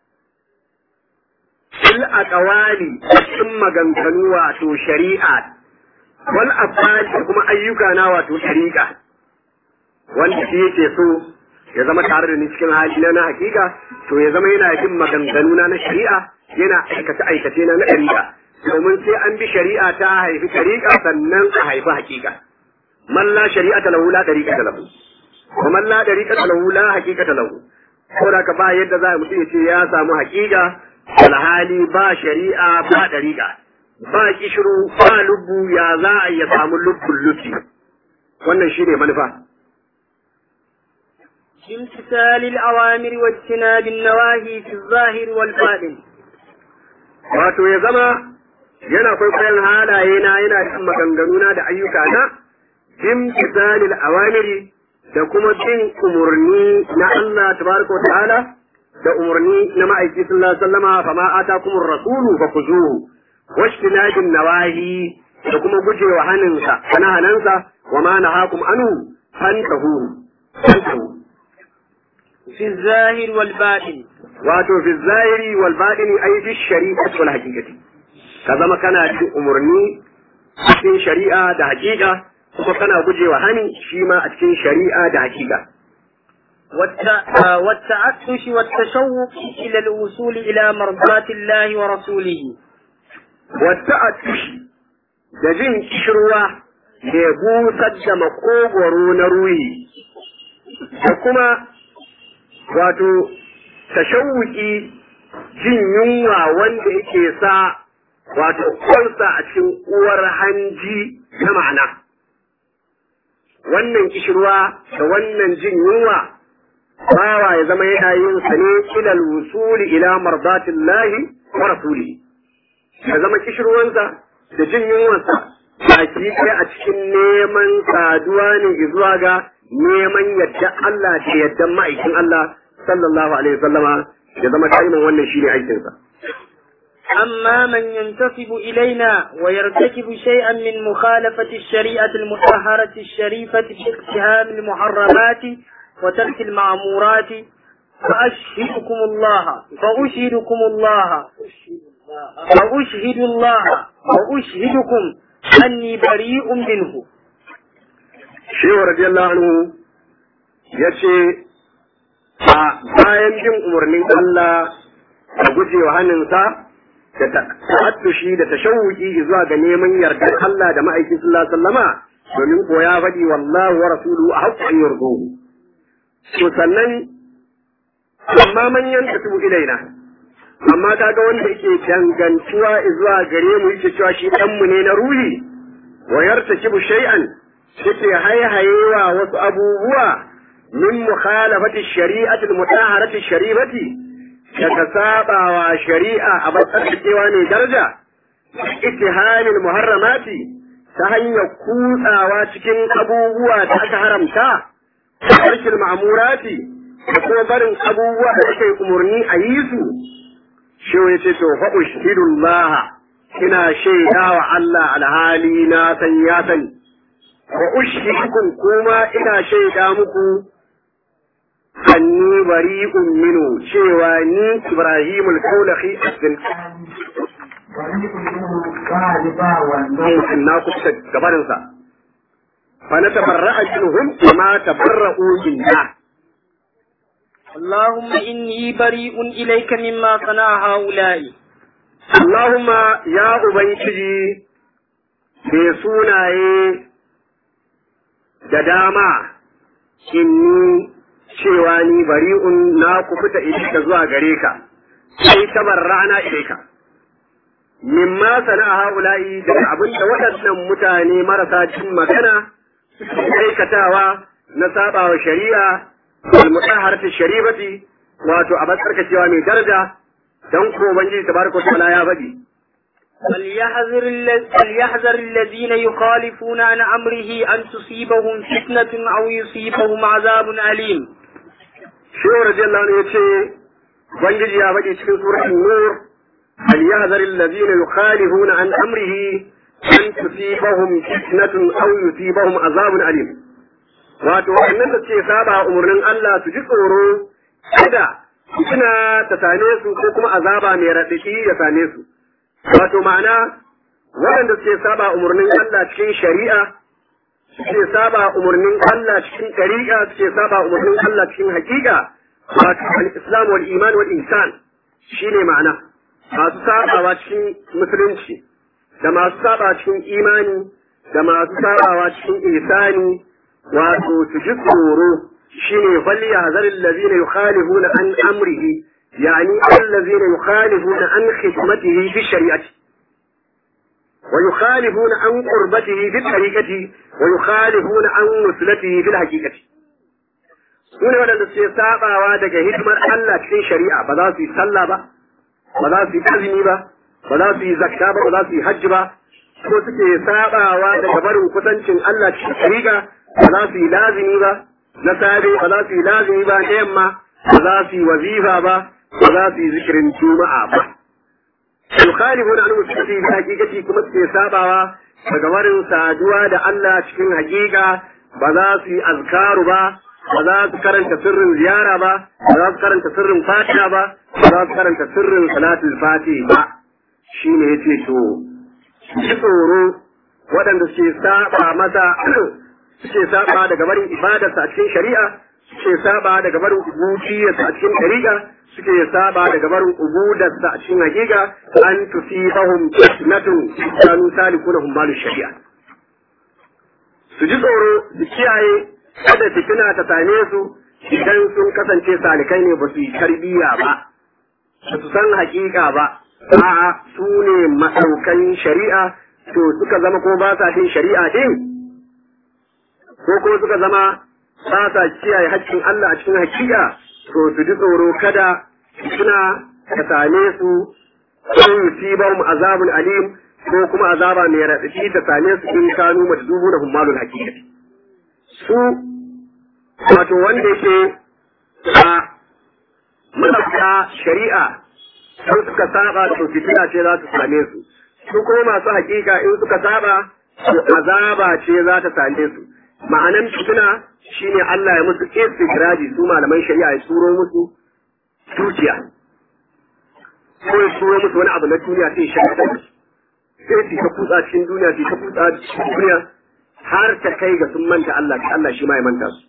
fil aqwali cikin maganganu wato shari'a wal afali kuma ayyuka na wato shari'a wanda shi yake so ya zama tare da ni cikin hali na hakika to ya zama yana bin maganganu na na shari'a yana aikace aikace na na shari'a domin sai an bi shari'a ta haifi shari'a sannan a haifi hakika man la shari'ata lahu la tariqata lahu wa man la tariqata lahu la haqiqata lahu saboda ka ba yadda za mutum ya ce ya samu hakika alhali ba shari'a ba tariqa ba kishiru ba lubbu ya za a ya samu lubbun lubbi wannan shine manufa بامتثال الأوامر واجتناب النواهي في الظاهر والباطن wato ya zama yana kwaikwayon halaye na yana cin maganganuna da ayyuka na bimtisalil awamiri da kuma bin umurni na Allah tabaraka wa ta'ala da umurni na ma'aiki sallallahu alaihi wasallama fa ma atakumur rasulu fa kuzuhu washtinabin nawahi da kuma gujewa haninsa kana hanansa wa ma nahakum anhu fantahu fantahu في الظاهر والباطن wato fi zahiri wal batini ay fi shari'ati wal haqiqati ka zama kana cin umarni cikin shari'a da hakika kuma kana gujewa hani shi ma a cikin shari'a da hakika والتعطش والتشوق إلى الوصول إلى مرضات الله ورسوله والتعطش da jin kishirwa da busar da makogwaro na ruhi da kuma wato tashawuki jin yunwa wanda yake sa wato kwalsa a cikin uwar hanji na ma'ana wannan kishirwa da wannan jin yunwa bawa ya zama yana yin sa ne ilal wusuli ila mardatillahi wa rasulihi ya zama kishirwansa da jin yunwarsa baki ɗaya a cikin neman saduwa ne zuwa ga neman yadda Allah da yadda ma'aikin Allah sallallahu alaihi wasallama ya zama taimin wannan shine aikinsa أما من ينتسب إلينا ويرتكب شيئا من مخالفة الشريعة المطهرة الشريفة في اقتهام المحرمات وترك المعمورات فأشهدكم الله فأشهدكم الله فأشهد الله وأشهدكم أني بريء منه Shehu radiyallahu anhu ya ce a bayan bin umarnin Allah da gujewa hannunsa da ta'attushi da tashawuki zuwa ga neman yardar Allah da ma'aikin sallallahu alaihi wasallama domin ko ya faɗi wallahu wa rasuluhu a haƙƙo an yardo to sannan amma manyan da su ilaina amma kaga wanda yake dangantuwa zuwa gare mu yake cewa shi ɗanmu ne na ruhi wa yartakibu shay'an yake haihayewa wasu abubuwa min mukhalafati shari'ati mutahharati sharifati daga sabawa shari'a a batsarkewa ne daraja ittihamil muharramati ta hanyar kutsawa cikin abubuwa da aka haramta tarkil ma'murati da kuma barin abubuwa da aka yi umarni a yi su shi ya ce to fa ushhidullah ina shaida wa Allah alhali na san ya sani wa ushhidukum kuma ina shaida muku anni bari'un minu cewa ni Ibrahim al-Kaulahi asdin na kusa gabarinsa fa na tabarra'a minhum kama tabarra'u minna اللهم إني بريء إليك مما صنع هؤلاء اللهم يا أبنجي mai sunaye da dama inni cewa ni bari'un na kufuta ilika zuwa gare ka sai tabarra'na ilaika mimma sana'a haula'i daga abin da waɗannan mutane marasa cin magana suke aikatawa na sabawa shari'a al-mutahharati sharifati wato a cewa mai daraja dan ko ubangiji tabaraka wa ta'ala ya faɗi فليحذر, الذ... فليحذر الذين يخالفون عن أمره أن تصيبهم فتنة أو يصيبهم عذاب أليم شو رضي الله عنه يتشي ubangiji ya faɗi cikin suratul nur فليحذر الذين يخالفون عن أمره أن تصيبهم فتنة أو يصيبهم عذاب أليم wato waɗannan da suke saba umarnin Allah su ji tsoro kada fitina ta same su ko kuma azaba mai raɗaɗi ya same su wato ma'ana waɗanda suke saba umarnin Allah cikin shari'a suke saba umarnin Allah cikin ɗariƙa suke saba umarnin Allah cikin haƙiƙa wato al-islam wal iman wal insan shine ma'ana masu sabawa cikin musulunci da masu saba cikin imani da masu sabawa cikin ihsani wato su ji tsoro shine falya zaril ladina yukhalifuna an amrihi yani allazina yukhalifuna an khidmatihi fi shari'ati ويخالفون عن قربته في الطريقة ويخالفون عن نسلته في الحقيقة sune waɗanda suke sabawa daga hidimar Allah cikin shari'a ba za su yi sallah ba ba za su yi azumi ba ba za su yi zakka ba ba za su yi hajji ba ko suke sabawa daga barin kusancin Allah cikin shari'a ba za su yi lazimi ba na safe ba za su yi lazimi ba na yamma ba za su yi wazifa ba ba za su yi zikirin juma'a ba yukhalifuna an musulmi bi hakikati kuma suke sabawa daga barin saduwa da Allah cikin hakika ba za su yi azkaru ba ba za su karanta sirrin ziyara ba ba za su karanta sirrin fatiha ba ba za su karanta sirrin salatul fatiha ba shine yace to ji tsoro waɗanda suke saba masa suke saba daga barin ibadarsa a cikin shari'a suke saba daga barin ubudiyarsa a cikin ɗariƙa suke saba daga barin ubudarsa a cikin hakika an tusibahum fitnatun kanu salikuna hum malu shari'a su ji tsoro su kiyaye kada fitina ta same su idan sun kasance salikai ne ba su yi tarbiyya ba ba su san hakika ba a'a su ne masaukan shari'a to suka zama ko ba sa jin shari'a din ko kuma suka zama ba sa kiyaye haƙƙin Allah a cikin hakika to su ji tsoro kada suna ka same su ko yusibahum azabun alim ko kuma azaba mai raɗaɗi ta same su in kanu majdubu da hummalul hakikati su wato wanda yake a malaka shari'a sun suka saba da fitina ce za su same su su kuma masu hakika in suka saba to azaba ce za ta same su ma'anan fitina shine Allah ya musu istigraji su malaman shari'a ya turo musu dukiya ko ya turo musu wani abu na duniya sai shari'a sai su ta kutsa cikin duniya su ta kutsa cikin duniya har ta kai ga sun manta Allah ta Allah shi ma ya manta su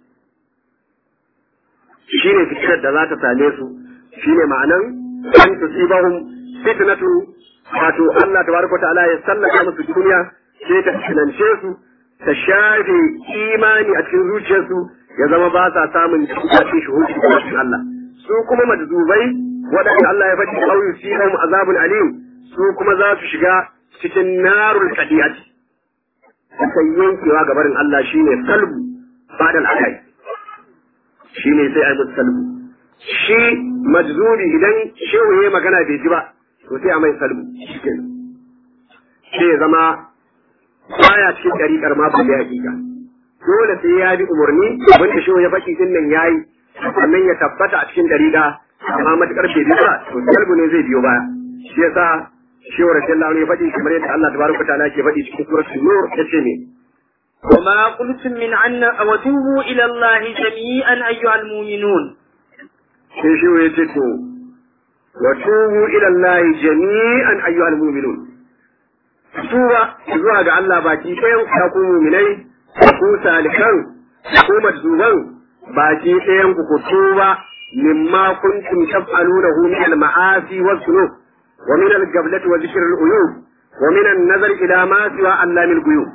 shine fitinar da za ta same su shine ma'anan an tusibahum fitnatu wato Allah tabaraka ta'ala ya sallaka musu duniya sai ta finance su ta shafe imani a cikin zuciyarsu ya zama ba sa samun cikin shuhudi da cikin Allah su kuma majzubai waɗanda Allah ya faɗi au yusibahum azabun alim su kuma za su shiga cikin narul qadiyati sai yankewa ga barin Allah shine salbu badal akai shine sai ai musu salbu shi majzubi idan shehu ya magana bai ji ba to sai a mai salbu sai ya zama baya cikin dariƙar ma ba da hakika dole sai ya bi umarni abin da shehu ya faɗi din nan yayi sannan ya tabbata a cikin dariƙa amma matukar bai bi ba to salbu ne zai biyo baya shi yasa shehu radiyallahu anhu ya faɗi kamar yadda Allah tabaraka ta'ala ke faɗi cikin suratul nur yace ne وما قلتم من عنا وتوبوا إلى الله جميعا أيها المؤمنون sai shi ya ce to wa tubu ila Allah jami'an ayyuhal mu'minun tuba zuwa ga Allah baki ɗayan ku ku mu'minai ku salikan ku majzuban baki ɗayan ku ku tuba mimma kuntum taf'alunahu min al-ma'asi wa dhunub wa min al-gablati wa dhikr al-uyub wa min an-nazar ila ma siwa allamil ghuyub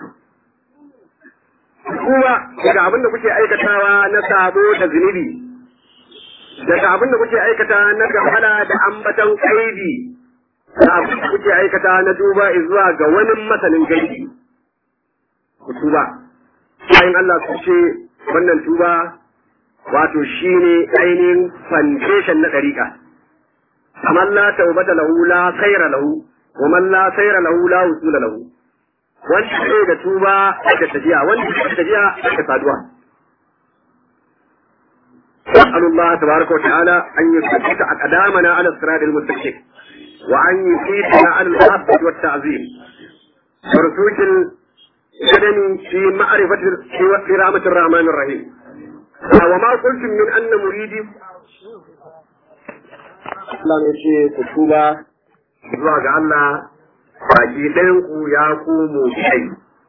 kuma daga abin da kuke aikatawa na sabo da zunubi daga abin da kuke aikata na gafala da ambatan kaidi da abin da kuke aikata na duba zuwa ga wani masanin gaibi ku tuba bayan Allah su ce wannan tuba wato shine ainihin foundation na dariƙa amma la taubata lahu la khaira lahu wa man la khaira lahu la usula lahu wanda ke da tuba da tafiya wanda ke da tafiya da saduwa نسأل الله تبارك وتعالى أن يثبت أقدامنا على الصراط المستقيم وأن يفيدنا على المحبة والتعظيم ورسوك القدم في معرفة في رحمة الرحمن الرحيم وما قلتم من أن مريدي Allah ne ce ku tuba zuwa ga Allah baki ɗayanku ya komo kai.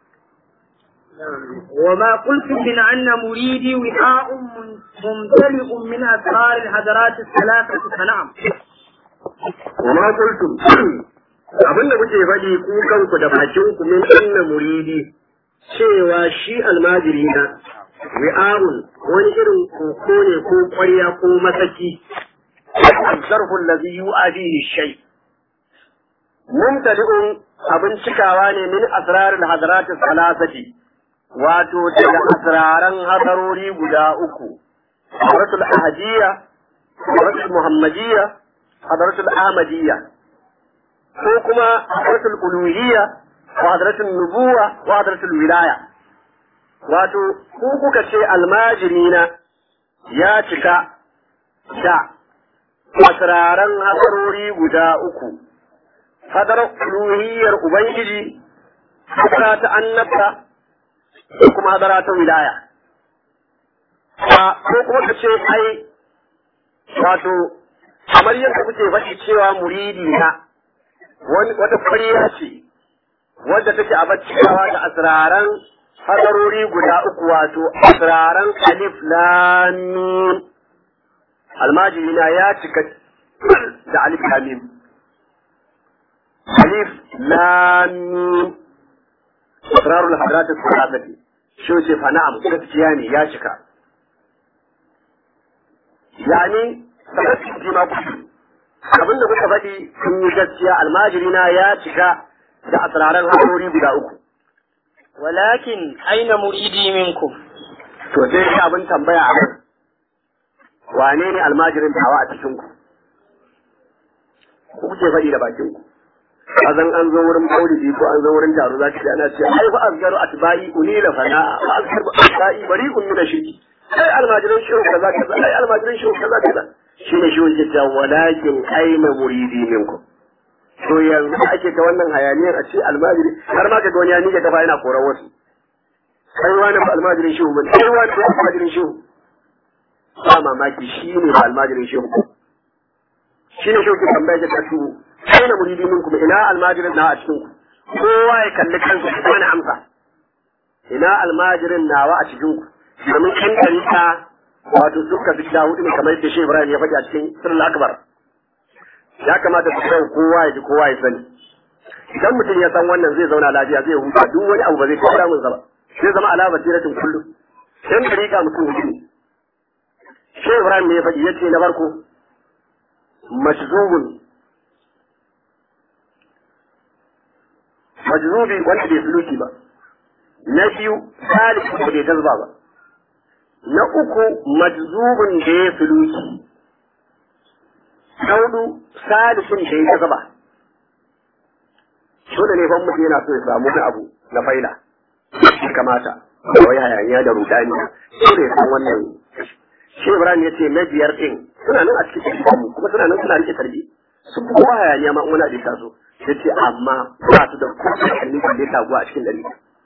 وما قلت من أن مريدي وعاء ممتلئ من أسرار الحضارات الثلاثة فنعم وما قلتم abin da kuke faɗi ku kanku da bakin ku min anna muridi cewa shi almajiri na wi'arun wani irin koko ne ko ƙwarya ko masaki zarfu allazi yu'adihi shay mumtali'un abin cikawa ne min asrarul hadarati salasati wato daga asraran hadarori guda uku hadaratul ahadiyya hadaratul muhammadiyya hadaratul ahmadiyya ko kuma hadaratul uluhiyya wa hadaratul nubuwa wa hadaratul wilaya wato ku kuka ce almajirina ya cika da asraran hadarori guda uku hadarar uluhiyyar ubangiji hadara ta annabta ko kuma hadara ta wilaya ko kuma ka ce ai wato kamar yadda kuke faɗi cewa muridi na wani wata ƙwarya ce wadda take a bacciyawa da asraran hadarori guda uku wato asraran alif lam mim almajiri na ya cika da alif lam mim alif lam mim asrarul hadrat as-salasati shi ce fa na'am gaskiya ne ya cika yani sabati jima ku abin da kuka faɗi sun yi gaskiya almajiri na ya cika da asraran hadarori guda uku ولكن أين مريدي منكم to sai shi abin tambaya a nan wane ne almajirin tawa a cikin ku ku kuke faɗi da bakin ku kazan an zo wurin maulidi ko an zo wurin taro za ki ana ce ai fa azgaru atba'i unila fana'a fa azgaru atba'i bari'un min shirki ai almajirin shehu kaza kaza ai almajirin shehu kaza kaza shine shi wanda ta walakin aina muridi minkum to yanzu ake ta wannan hayaniyar a ce almajiri har ma ka ga wani ya nike kafa yana koran wasu kai wani ba almajirin shehu ba kai wani ba almajirin shehu ba mamaki shi ne ba almajirin shehu shi ne shehu ke tambaya ta su kai na muridi min kuma ina almajirin na a cikin ku kowa ya kalli kansa ya wani amsa ina almajirin nawa a cikin ku domin kan ɗarika wato suka fi gida hudu ne kamar yadda shehu ibrahim ya faɗi a cikin sirrin akbar ya kamata su kai kowa ya ji kowa ya sani idan mutum ya san wannan zai zauna lafiya zai huta duk wani abu ba zai kawo damun ba zai zama ala basiratin kullum dan dariƙa mutum hudu ne shi ibrahim ne ya faɗi ya ce na farko majzubun majzubi wanda bai suluki ba na biyu salisu da bai jazba ba na uku majzubun da ya suluki na hudu salisun da ya jazba dole ne ban mutum yana so ya samu wani abu na faila ya kamata da wai hayaniya da rudani dole ya san wannan shi Ibrahim ya ce na biyar ɗin suna nan a cikin mu kuma suna nan suna rike tarbi sun fi kowa hayaniya ma wani abin taso ya ce amma ba su da kowace kalli da ya taguwa a cikin dari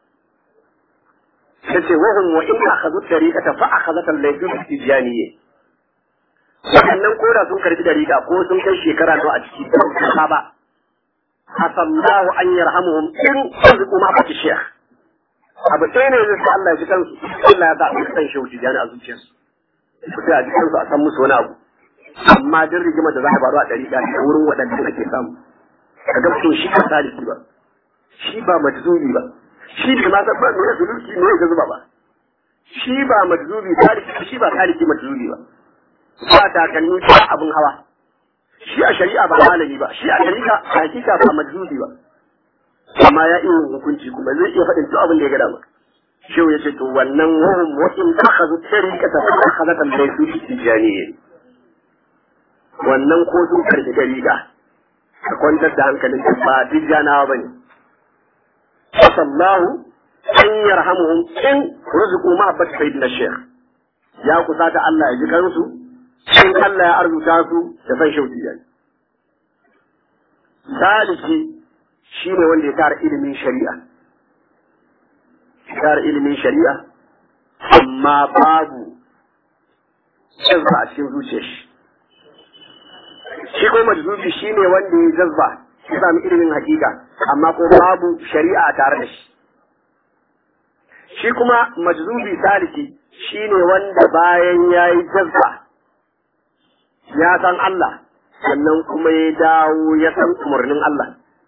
ya ce wahun wa in aka zo dariƙa fa aka zata laifin tijaniyye waɗannan koda sun karbi dariƙa ko sun kai shekara nawa a ciki ba ba asallahu an yarhamuhum in arziku ma baki shekh abu ɗaya ne zai sa Allah ya ji kansu Allah ya zaɓi kan shehu tijani a zuciyarsu ku sai a ji kansu a san musu wani abu amma duk rigimar da za a faru a ɗari da wurin waɗanda ake samu ka ga mutum shi ba saliki ba shi ba majzubi ba shi bai ma san ba me ya suluki me ya zuba ba shi ba majzubi saliki shi ba saliki majzubi ba ba takalmi ba abin hawa shi a shari'a ba malami ba shi a shari'a a hakika ba majzubi ba amma ya iya hukunci kuma zai iya faɗin duk abin da ya ga dama shehu ya ce to wannan wahum wa in akhadhu tariqata fa akhadhat al-laysu tijaniyya wannan ko sun karbi dariqa ka kwantar da hankalin ka ba tijanawa bane sallahu an yarhamuhum in rizqu mahabbat sayyidina shaykh ya kusata Allah ya ji kansu in Allah ya arzuta su da san shehu tijani saliki shi ne wanda ya tara ilimin shari'a tara ilimin shari'a amma babu jazba a cikin zuciyar shi shi ko majzubi shi ne wanda ya jazba ya sami ilimin hakika amma ko babu shari'a tare da shi shi kuma majzubi saliki shi ne wanda bayan ya yi jazba ya san Allah sannan kuma ya dawo ya san umarnin Allah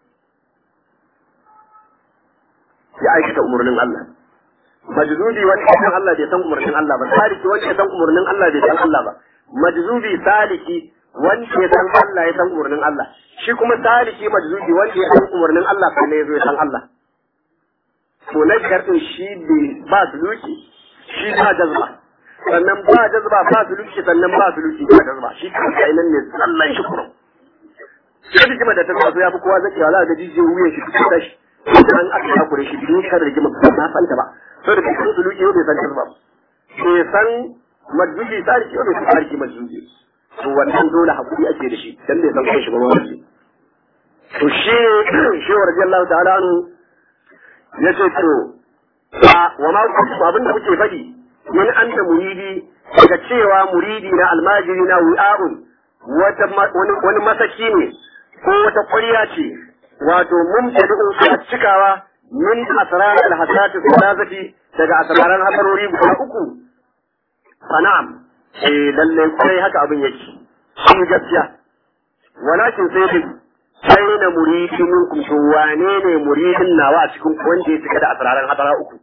ya aikata umarnin Allah. Majzubi wanda ya san Allah bai san umarnin Allah ba, saliki wanda ya san umarnin Allah bai san Allah ba. Majzubi saliki wanda ya san Allah ya san umarnin Allah. Shi kuma saliki majzubi wanda ya san umarnin Allah sai ne ya zo ya san Allah. To na biyar din shi ba suluki, shi ba jazba. Sannan ba jazba ba suluki sannan ba suluki ba jazba. Shi kanka nan ne tsallan shi kurum. Sai rigima da ta taso ya fi kowa zakewa za ga jijiyar wuyan shi ta tashi. an aka takure shi biyu kan rigima ba na fanta ba so da cikin suluki yau bai san ba bai san majzubi sarki yau bai san sarki majzubi to wannan dole hakuri ake da shi dan bai san kai shi ba wani to shi shi wa radiyallahu ta'ala anhu yace to wa ma abin da kuke faɗi min anta muridi daga cewa muridi na almajiri na wi'a'un wata wani masaki ne ko wata ƙwarya ce wato mumtadi'un a cikawa min asrar al-hasati thalathati daga asraran hasarori guda uku sana'am eh lalle sai haka abin yake shi gaskiya walakin sai dai sai na muridi minkum to wane ne muridin nawa a cikin wanda ya cika da asraran hasara uku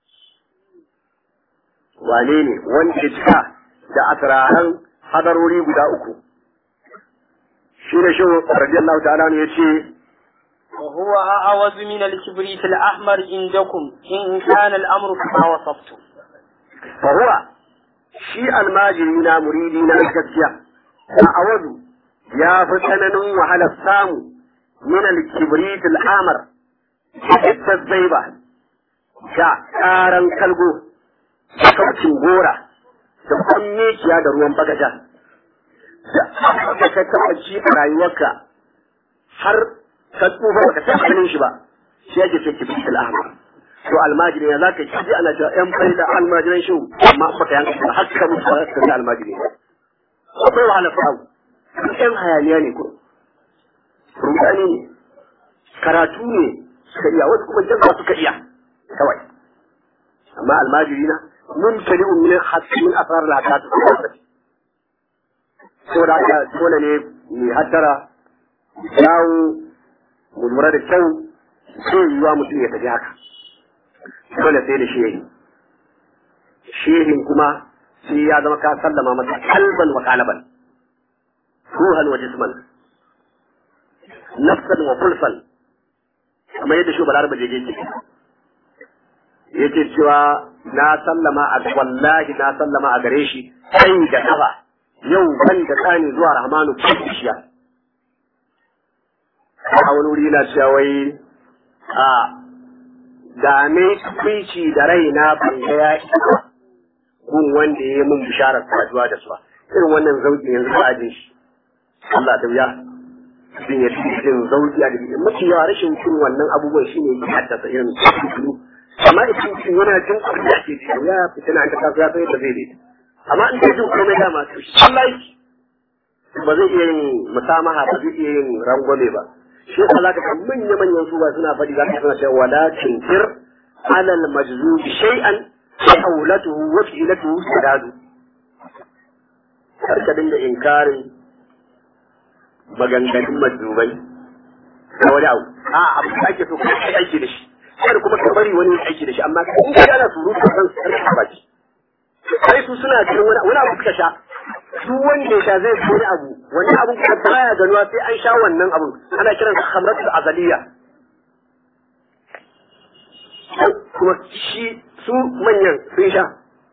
wane ne wanda ya cika da asraran hadarori guda uku shi da shi radiyallahu ta'ala ne yace وهو أعوذ من الكبريت الأحمر عندكم إن كان الأمر كما وصفتم fa huwa shi almajiri na muridi na gaskiya a awadu ya fi tsananin wahalar samu min al-kibrit al-amar da zaiba ga karan kalgo da kaucin gora da kwamneciya da ruwan bagaja da abin da ka taɓa ci a rayuwarka har ka tsufa baka taɓa ganin shi ba shi yake ce kibrit al-amar to almajiri ya zaka ji ana cewa yan faida almajiran shi amma baka yanka ba har ka mutu ba ka ga almajiri akwai wahala fa'u yan hayaniya ne ko rudani ne karatu ne suka iya wasu kuma jazza suka iya kawai amma almajiri na mun tali min hatta min asrar al hadat saboda haka dole ne mai hattara yawo mu lura da kyau sai yiwa mutum ya tafi haka dole sai da shehi shehin kuma sai ya zama ka sallama masa kalban wa kalaban ruhan wa jisman nafsan wa fulfan kamar yadda shi balar ba jeje ce yace cewa na sallama a wallahi na sallama a gare shi kai da kafa yau ban da tsani zuwa rahmanu kishiya a wani wuri na cewa wai a da me kwici da raina ban ga ya isa gun wanda ya yi mun bisharar saduwa da su ba irin wannan zauki yanzu ba a jin shi Allah ta wuya jin ya fi jin zauki a jikin mafi yawa rashin cin wannan abubuwan shi ne ya haddasa irin su amma idan mutum yana jin abin da ake ji ya fitina an ta kasu ya san yadda zai daita amma in ta jin komai dama to shi Allah yake ba zai iya yin musamaha ba zai iya yin rangwame ba shi yasa zaka ga manya manyan su ba suna faɗi zaka suna cewa wala tinkir alal majzub shay'an hawlatuhu wa fi'latuhu sadadu har ka dinga inkarin maganganun majzubai da wani abu a abu da ake so ka yi aiki da shi kar kuma ka bari wani aiki da shi amma in ka ana surutu kan su karka baki sai su suna ganin wani wani abu suka sha duk wanda ya sha zai fi wani abu wani abu kuma baya ganuwa sai an sha wannan abun ana kiran sa khamratul azaliya kuma shi su manyan sun sha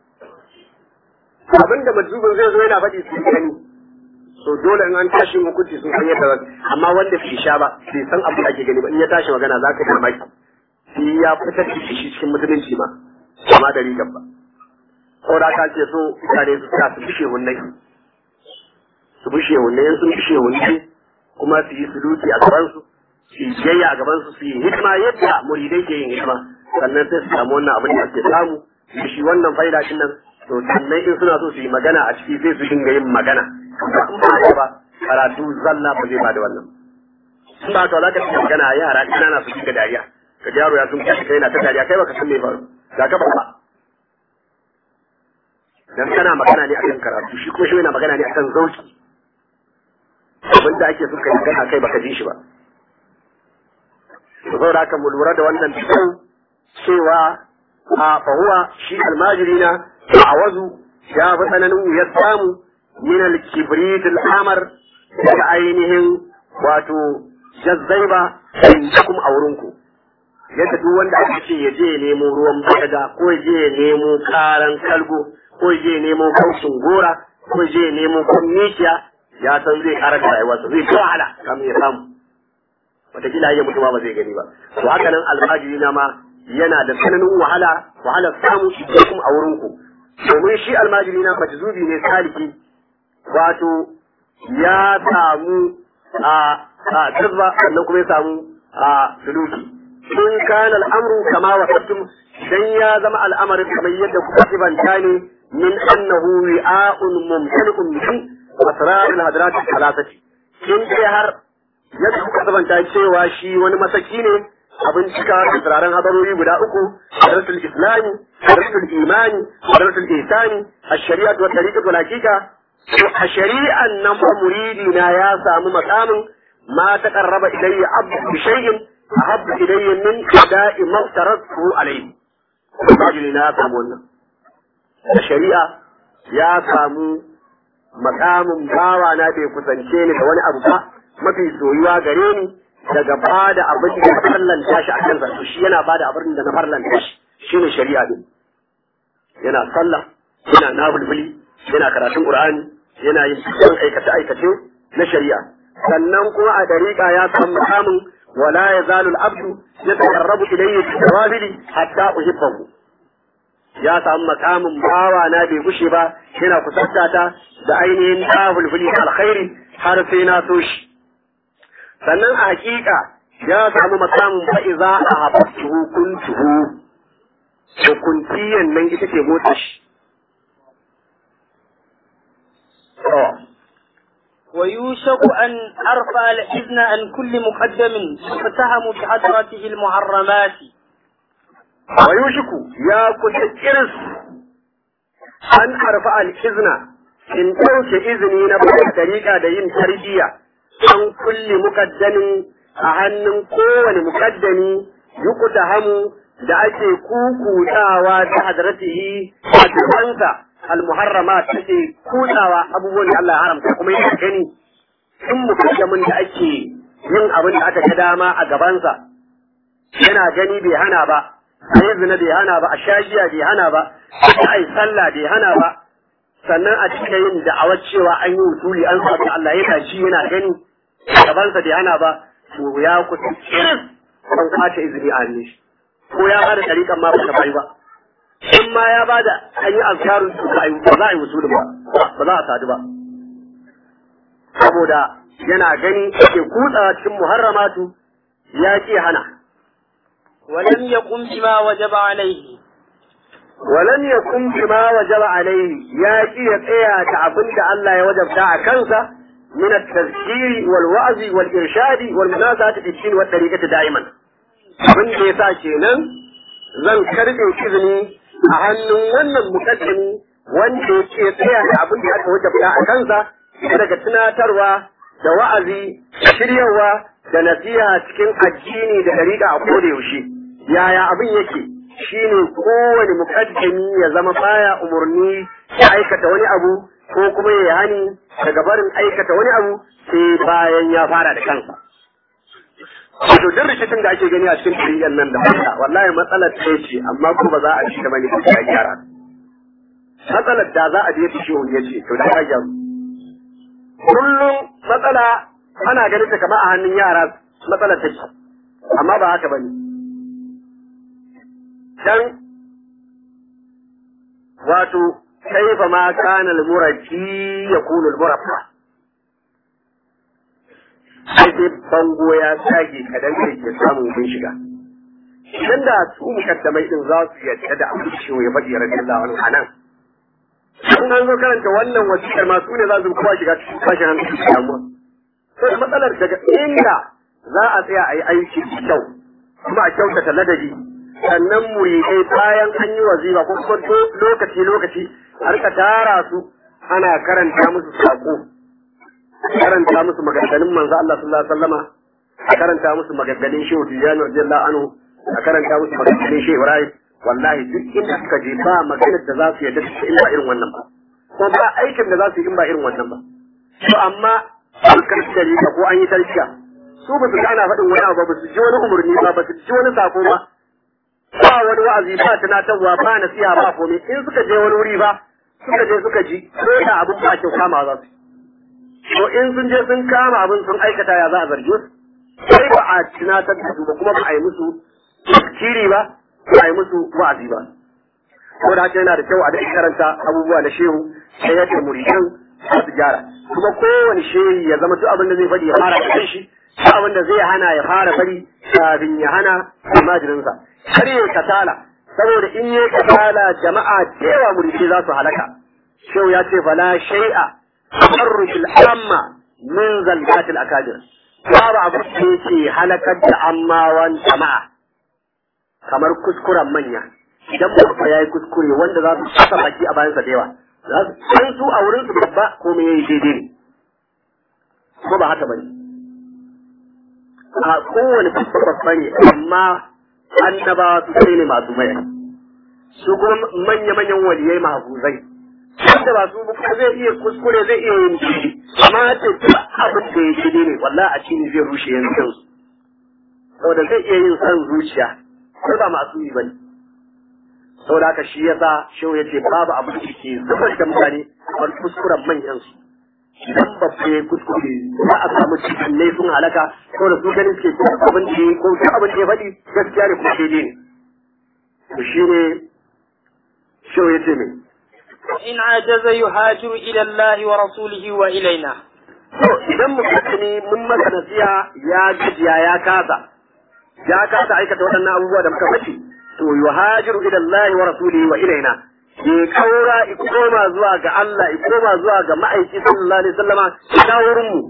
abinda majzubin zai zo yana faɗi su gani so dole in an tashi hukunci sun san yadda zan amma wanda bai sha ba bai san abu da ake gani ba in ya tashi magana za ka mamaki shi ya fitar da shi cikin musulunci ma amma da rigar ba saboda ka ce so mutane su sa su bishe hunnai su bishe hunnai sun bishe hunnai kuma su yi suluki a gaban su su yi biyayya a gaban su su yi hidima yadda muridai ke yin hidima sannan sai su samu wannan abin da suke samu da shi wannan faida din nan to sannan in suna so su yi magana a ciki sai su dinga yin magana in ba haka ba karatu zalla ba zai ba da wannan in ba ka za ka ci magana yara ƙanana su dinga dariya ka ji yaro ya sun kashi kai na ta dariya kai baka san me faru ga ka ba dan kana magana ne akan karatu shi kuma shi yana magana ne akan zauki abin da ake so kai magana kai baka ji shi ba saboda haka mu lura da wannan bikin cewa a fahuwa shi almajiri na a wazu ya fi tsananin ya samu min al-kibrit al-amar daga ainihin wato jazzaiba indakum a wurinku yadda duk wanda aka ce ya je ya nemo ruwan bagaga ko ya je ya nemo karan kalgo ko ya je ya nemo kaushin gora ko ya je ya nemo kwamnitiya ya san zai kara da rayuwarsa zai ta wahala kamin ya samu wataƙila ya mutu ma ba zai gani ba to haka nan almajiri na ma yana da tsananin wahala wahalar samu shi kuma a wurin ku domin shi almajiri na majzubi ne saliki wato ya samu a a tazba sannan kuma ya samu a suluki in kana al'amru kama wasattum dan ya zama al'amarin kamar yadda kuka sibanta ne min annahu wi'a'un mumtali'un min asrar al-hadrat al-thalathati in dai har yadda suka sabanta cewa shi wani masaki ne abin cika da turaren hadarori guda uku darasul islami darasul imani darasul ihsani ash-shari'atu wa tariqatu wal haqiqa to a shari'an nan fa muridi na ya samu makamin ma taqarraba ilayya abdu bi shay'in ahabbu ilayya min ada'i ma tarattu alayhi Bajini na ya samu wannan. A shari'a ya samu makamin bawa na bai kusance ni da wani abu ba mafi soyuwa gare ni daga ba da abin da na farlanta shi a kan zarfi shi yana ba da abin da na farlanta shi shi ne shari'a din. Yana sallah, yana nabulbuli, yana karatun Qur'ani, yana yin dukkan aikace-aikace na shari'a. Sannan kuma a dariƙa ya samu makamin ولا يزال العبد يتقرب إليه بالنوافل حتى أحبه ya samu makamin bawa na bai gushe ba yana kusanta ta da ainihin tafulfuli alkhairi har sai na so shi sannan a hakika ya samu makamin fa'iza a habbtuhu kuntuhu hukuntiyan nan ita ce motsa shi ويوشك أن أرفع الإذن عن كل مقدم يتهم بحضرته المحرمات ويوشك يا كل إرس أن أرفع الإذن in ɗauke izini na bada tariƙa da yin tarbiyya an kulle mukaddamin a hannun kowane mukaddami yukuta hamu da ake kukutawa ta hadratihi a gabansa almuharrama take kutsawa abubuwan da Allah ya haramta kuma yana gani in mukaddamin da ake yin abin da aka ga dama a gabansa yana gani bai hana ba a yi zina bai hana ba a shagiya bai hana ba a yi sallah bai hana ba sannan a cika yin da'awar cewa an yi wutuli an samu Allah yana ji yana gani gabansa bai hana ba to ya kusa kiris an kwace izini a hannun shi ko ya bada tariƙan ma ba ta bai ba in ma ya bada an yi azkarun su ba za a yi wutuli ba ba za a sadu ba saboda yana gani ke kutsa cikin muharramatu ya ke hana ولم يقم بما وجب عليه ولم يكن بما وجب عليه يا كي يتسيا تعبن دا الله يوجب دا كنسا من التذكير والوعظ والإرشاد والمناسبة في الدين والطريقة دائما abin da ya sa kenan zan karɓe izini a hannun wannan mukaddami wanda yake tsaya da abin da aka wajabta a kansa daga tunatarwa da wa'azi da shiryawa da nasiha cikin addini da dariƙa a koda yaushe yaya abin yake shine kowane mukaddami ya zama baya umarni ya aikata wani abu ko kuma ya hani daga barin aikata wani abu sai bayan ya fara da kansa. Wato duk rikicin da ake gani a cikin tarihin nan da wanda wallahi matsalar ta ce amma ko ba za a ci da bane ya gyara. Matsalar da za a je ta shi ya ce to da ya gyaru. Kullum matsala ana ganin ta kamar a hannun yara matsalar ta ce amma ba haka bane. dan wato kaifa ma kana al-murabbi yakunu al-murabba sai dai bango ya sage kadan da ke samu bin shiga idan da su mukaddamai din za su yadda da abin shi ya faɗi radiyallahu anhu anan in an zo karanta wannan wasiƙar ma su ne za su kowa shiga cikin tashin hankali da damuwa sai matsalar daga inda za a tsaya a yi aiki kyau kuma a kyautata ladabi sannan muridai bayan an yi wazifa ko kuma lokaci lokaci a rika tara su ana karanta musu sako karanta musu maganganun manzo Allah sallallahu alaihi wasallama a karanta musu maganganun Shehu Tijani radiyallahu anhu a karanta musu maganganun Shehu Ibrahim wallahi duk inda suka je ba maganar da za su yarda su in ba irin wannan ba ko ba aikin da za su yi in ba irin wannan ba to amma an karɓi dalila ko an yi tarkiya su ba su ga ana faɗin wani abu ba su ji wani umarni ba ba su ji wani sako ba ba wani wa'azi ba tunatarwa ba nasiha ba komai in suka je wani wuri ba suka je suka ji ko da abin ba kyau kama za su to in sun je sun kama abin sun aikata ya za a zarge su sai ba a tunatar da su ba kuma ba a yi musu kiri ba ba a yi musu wa'azi ba ko da haka yana da kyau a da karanta abubuwa na shehu sai yadda muridan za su gyara kuma kowane shehi ya zama duk abin da zai faɗi ya fara da shi duk abin da zai hana ya fara bari kafin ya hana almajirinsa har yi kasala saboda in yi kasala jama'a da yawa muridi za su halaka shehu ya ce fala shay'a tabarru bil amma min zalqatil akabir babu abu da yake halakar da ammawan jama'a kamar kuskuren manya idan babba ya yi kuskure wanda za su saka baki a bayansa da yawa za su san su a wurin su babba ko me yayi daidai ne ko ba haka bane a kowane babba babba ne amma annabawa su kai ne masu mai su kuma manya-manyan waliyai mahafuzai wanda ba su ba zai iya kuskure zai iya yin jiki amma ya ce duk abin da ya daidai ne wallahi a cikin zai rushe yanzu kansu saboda zai iya yin san zuciya sai ba masu yi bane saboda haka shi yasa shehu ya ce babu abin da ke zubar da mutane kamar kuskuren manyan su idan ba ku yi kuskure za a samu cikin ne sun halaka saboda su ganin suke ko abin da ya ko duk abin da ya faɗi gaskiya ne kuma daidai ne to shi ne shehu ya ce mai إن عجز يهاجر إلى الله ورسوله وإلينا to idan mutum ne mun masa nasiha ya gajiya ya kasa ya kasa aikata waɗannan abubuwa da muka faɗi to yuhajiru ila Allah wa rasulihi wa ilaina ya kaura i koma zuwa ga Allah i koma zuwa ga ma'aiki sallallahu alaihi wasallama ta wurin mu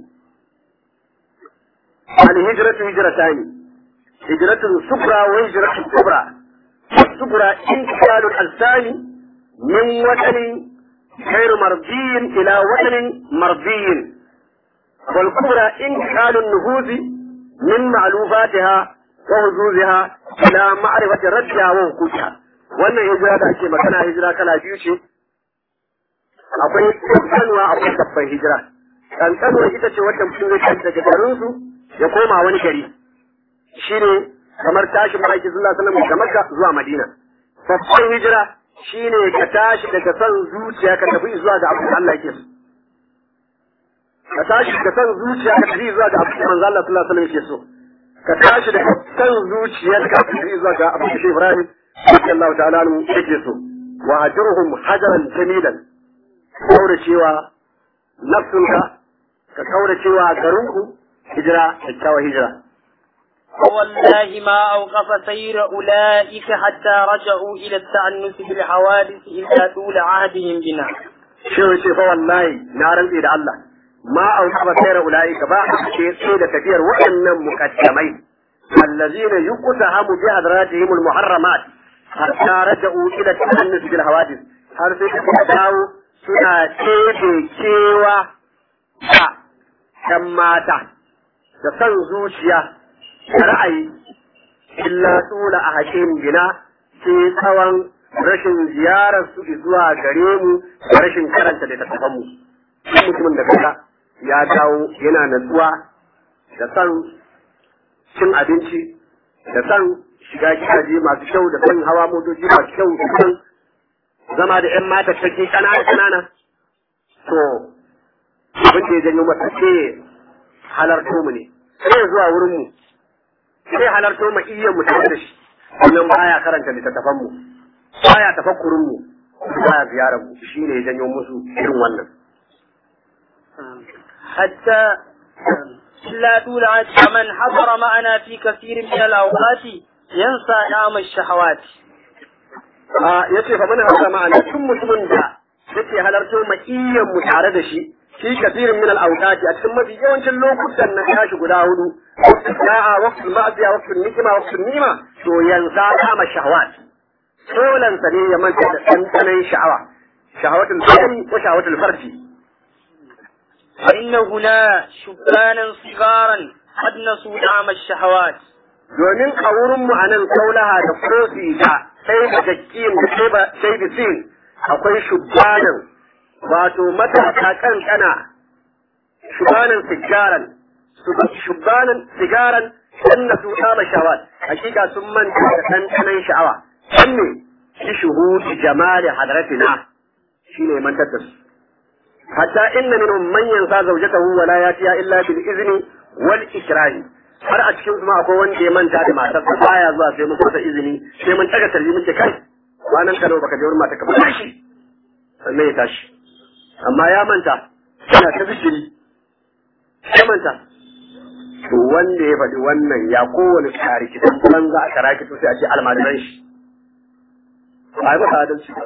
al hijratu hijratani hijratu subra wa hijratu kubra subra intiqalu al-thani min watanin غير مرضي إلى وطن مرضي والكبرى انتقال النفوذ من معلوفاتها وحظوظها إلى معرفة ردها وحقوقها wannan hijira da ake magana hijira kala biyu ce akwai kankanuwa akwai babban hijira kankanuwa ita ce wacce mutum zai tashi daga garinsu ya koma wani gari shine kamar tashi ma'aiki sallallahu alaihi wasallam daga makka zuwa madina babban hijira shine ka tashi daga son zuciya ka tafi zuwa ga abin da Allah yake so ka tashi daga son zuciya ka tafi zuwa ga abin da manzo Allah sallallahu alaihi wasallam yake so ka tashi daga son zuciyar ka tafi zuwa ga abin da Ibrahim sallallahu ta'ala anhu yake so wa ajruhum hajaran jamilan kaura cewa nafsunka ka kaura cewa garinku hijira kyakkyawa hijira والله ما أوقف سير أولئك حتى رجعوا إلى التعنس بالحوادث إلا طول عهدهم بنا shi ce fa wallahi na rantse da Allah ma au haba sayar ulai ba a ce sai da tafiyar waɗannan muqaddamai allazina yuqtahamu bi hadratihim almuharramat hatta raja'u ila ta'annus bil hawadith har sai suka dawo suna tebe cewa da kan mata da san zuciya da ra'ayi illa tula a hakim bina sai tsawon rashin ziyarar su zuwa gare mu da rashin karanta da tattaban mu duk mutumin da kaga ya dawo yana natsuwa da san cin abinci da san shiga gidaje masu kyau da san hawa motoci masu kyau da san zama da yan mata cikin kanana kanana to abin da ya janyo masa sai halarto mu ne sai zuwa wurin mu sai halarto mu iya mu tare da shi wannan baya karanta littattafan mu baya tafakkurin mu baya ziyarar mu shine ya janyo musu irin wannan حتى لا طول عهد من حضر معنا في كثير من الأوقات ينسى نعم الشهوات a yace fa mana haka ma'ana tun mutumin da yake halarto makiyan mu tare da shi fi kafirin min al-awqati a cikin mafi yawancin lokutan na tashi guda hudu sa'a waqtul ma'siya waqtul nikma waqtul nima to yanzu kama shahawat solan sa ne ya manta da dandanan sha'awa shahawatul badani ko shahawatul farji فإن هنا شبانا صغارا قد نسوا نعم الشهوات domin a wurin mu anan kaulaha da kofi da sai da jakkin da sai ba sai da sin akwai shubanan wato matasa kankana shubanan sigaran shubanan sigaran sanna su kama shawat hakika sun manta da ɗanɗanon sha'awa san ne shi shuhudi jamali hadratina shine mantar da su hatta inna minhum man yansa zawjatahu wa la yatiya illa bil izni wal ikrahi har a cikin kuma akwai wanda ya manta da matarsa baya zuwa sai mun kusa izini sai mun taga tarbi muke kai kwanan kano baka je wurin mata ka ba shi sannan ya tashi amma ya manta yana ta zikiri ya manta to wanda ya faɗi wannan ya kowane tsari kitan banza a kara kito sai a ce almajiran shi ba yi masa adalci ba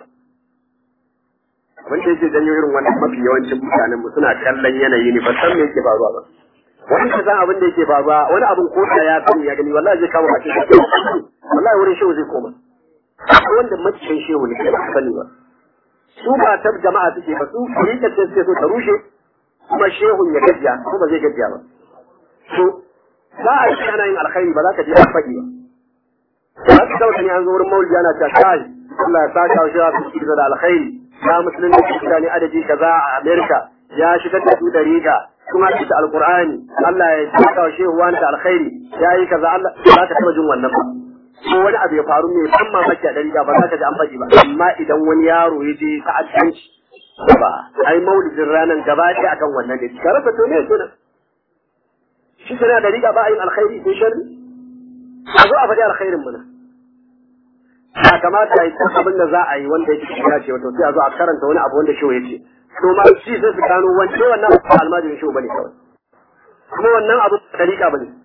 abin da yake janyo irin wannan mafi yawancin mutanen mu suna kallon yanayi ne ba san me yake faruwa ba wani ka san abin da yake faruwa wani abin ko da ya sani ya gani wallahi zai kama bakin wallahi wurin shehu zai koma wanda macicin shehu ne ke ba sani ba su ba ta jama'a suke ba su rikar da suke so ta rushe kuma shehun ya gajiya ko ba zai gajiya ba to za a yi ana yin alkhairi ba za ka je a faɗi ba za ka dauka ne an zo wurin maulidi ana cewa kai Allah ya saka wa shehu su da alkhairi ya musulunci da mutane adadi kaza a Amerika ya shigar da su da riga kuma da alqur'ani Allah ya saka wa shehu wani da alkhairi ya yi kaza Allah za ka taba jin wannan ba ko wani abu ya faru mai ban mamaki a dariga ba za ka ji an faɗi ba amma idan wani yaro ya je ta'addanci ba ai maulidin ranar gaba ɗaya akan wannan ne ka rasa to ne kenan shi kana da riga ba a yin alkhairi ko sharri a zo a faɗi alkhairin mana ya kamata yi san abin da za a yi wanda yake ya ce wato sai a zo a karanta wani abu wanda shi ya ce to ma shi sai su gano wance wannan almajirin shi bane kawai kuma wannan abu da riga bane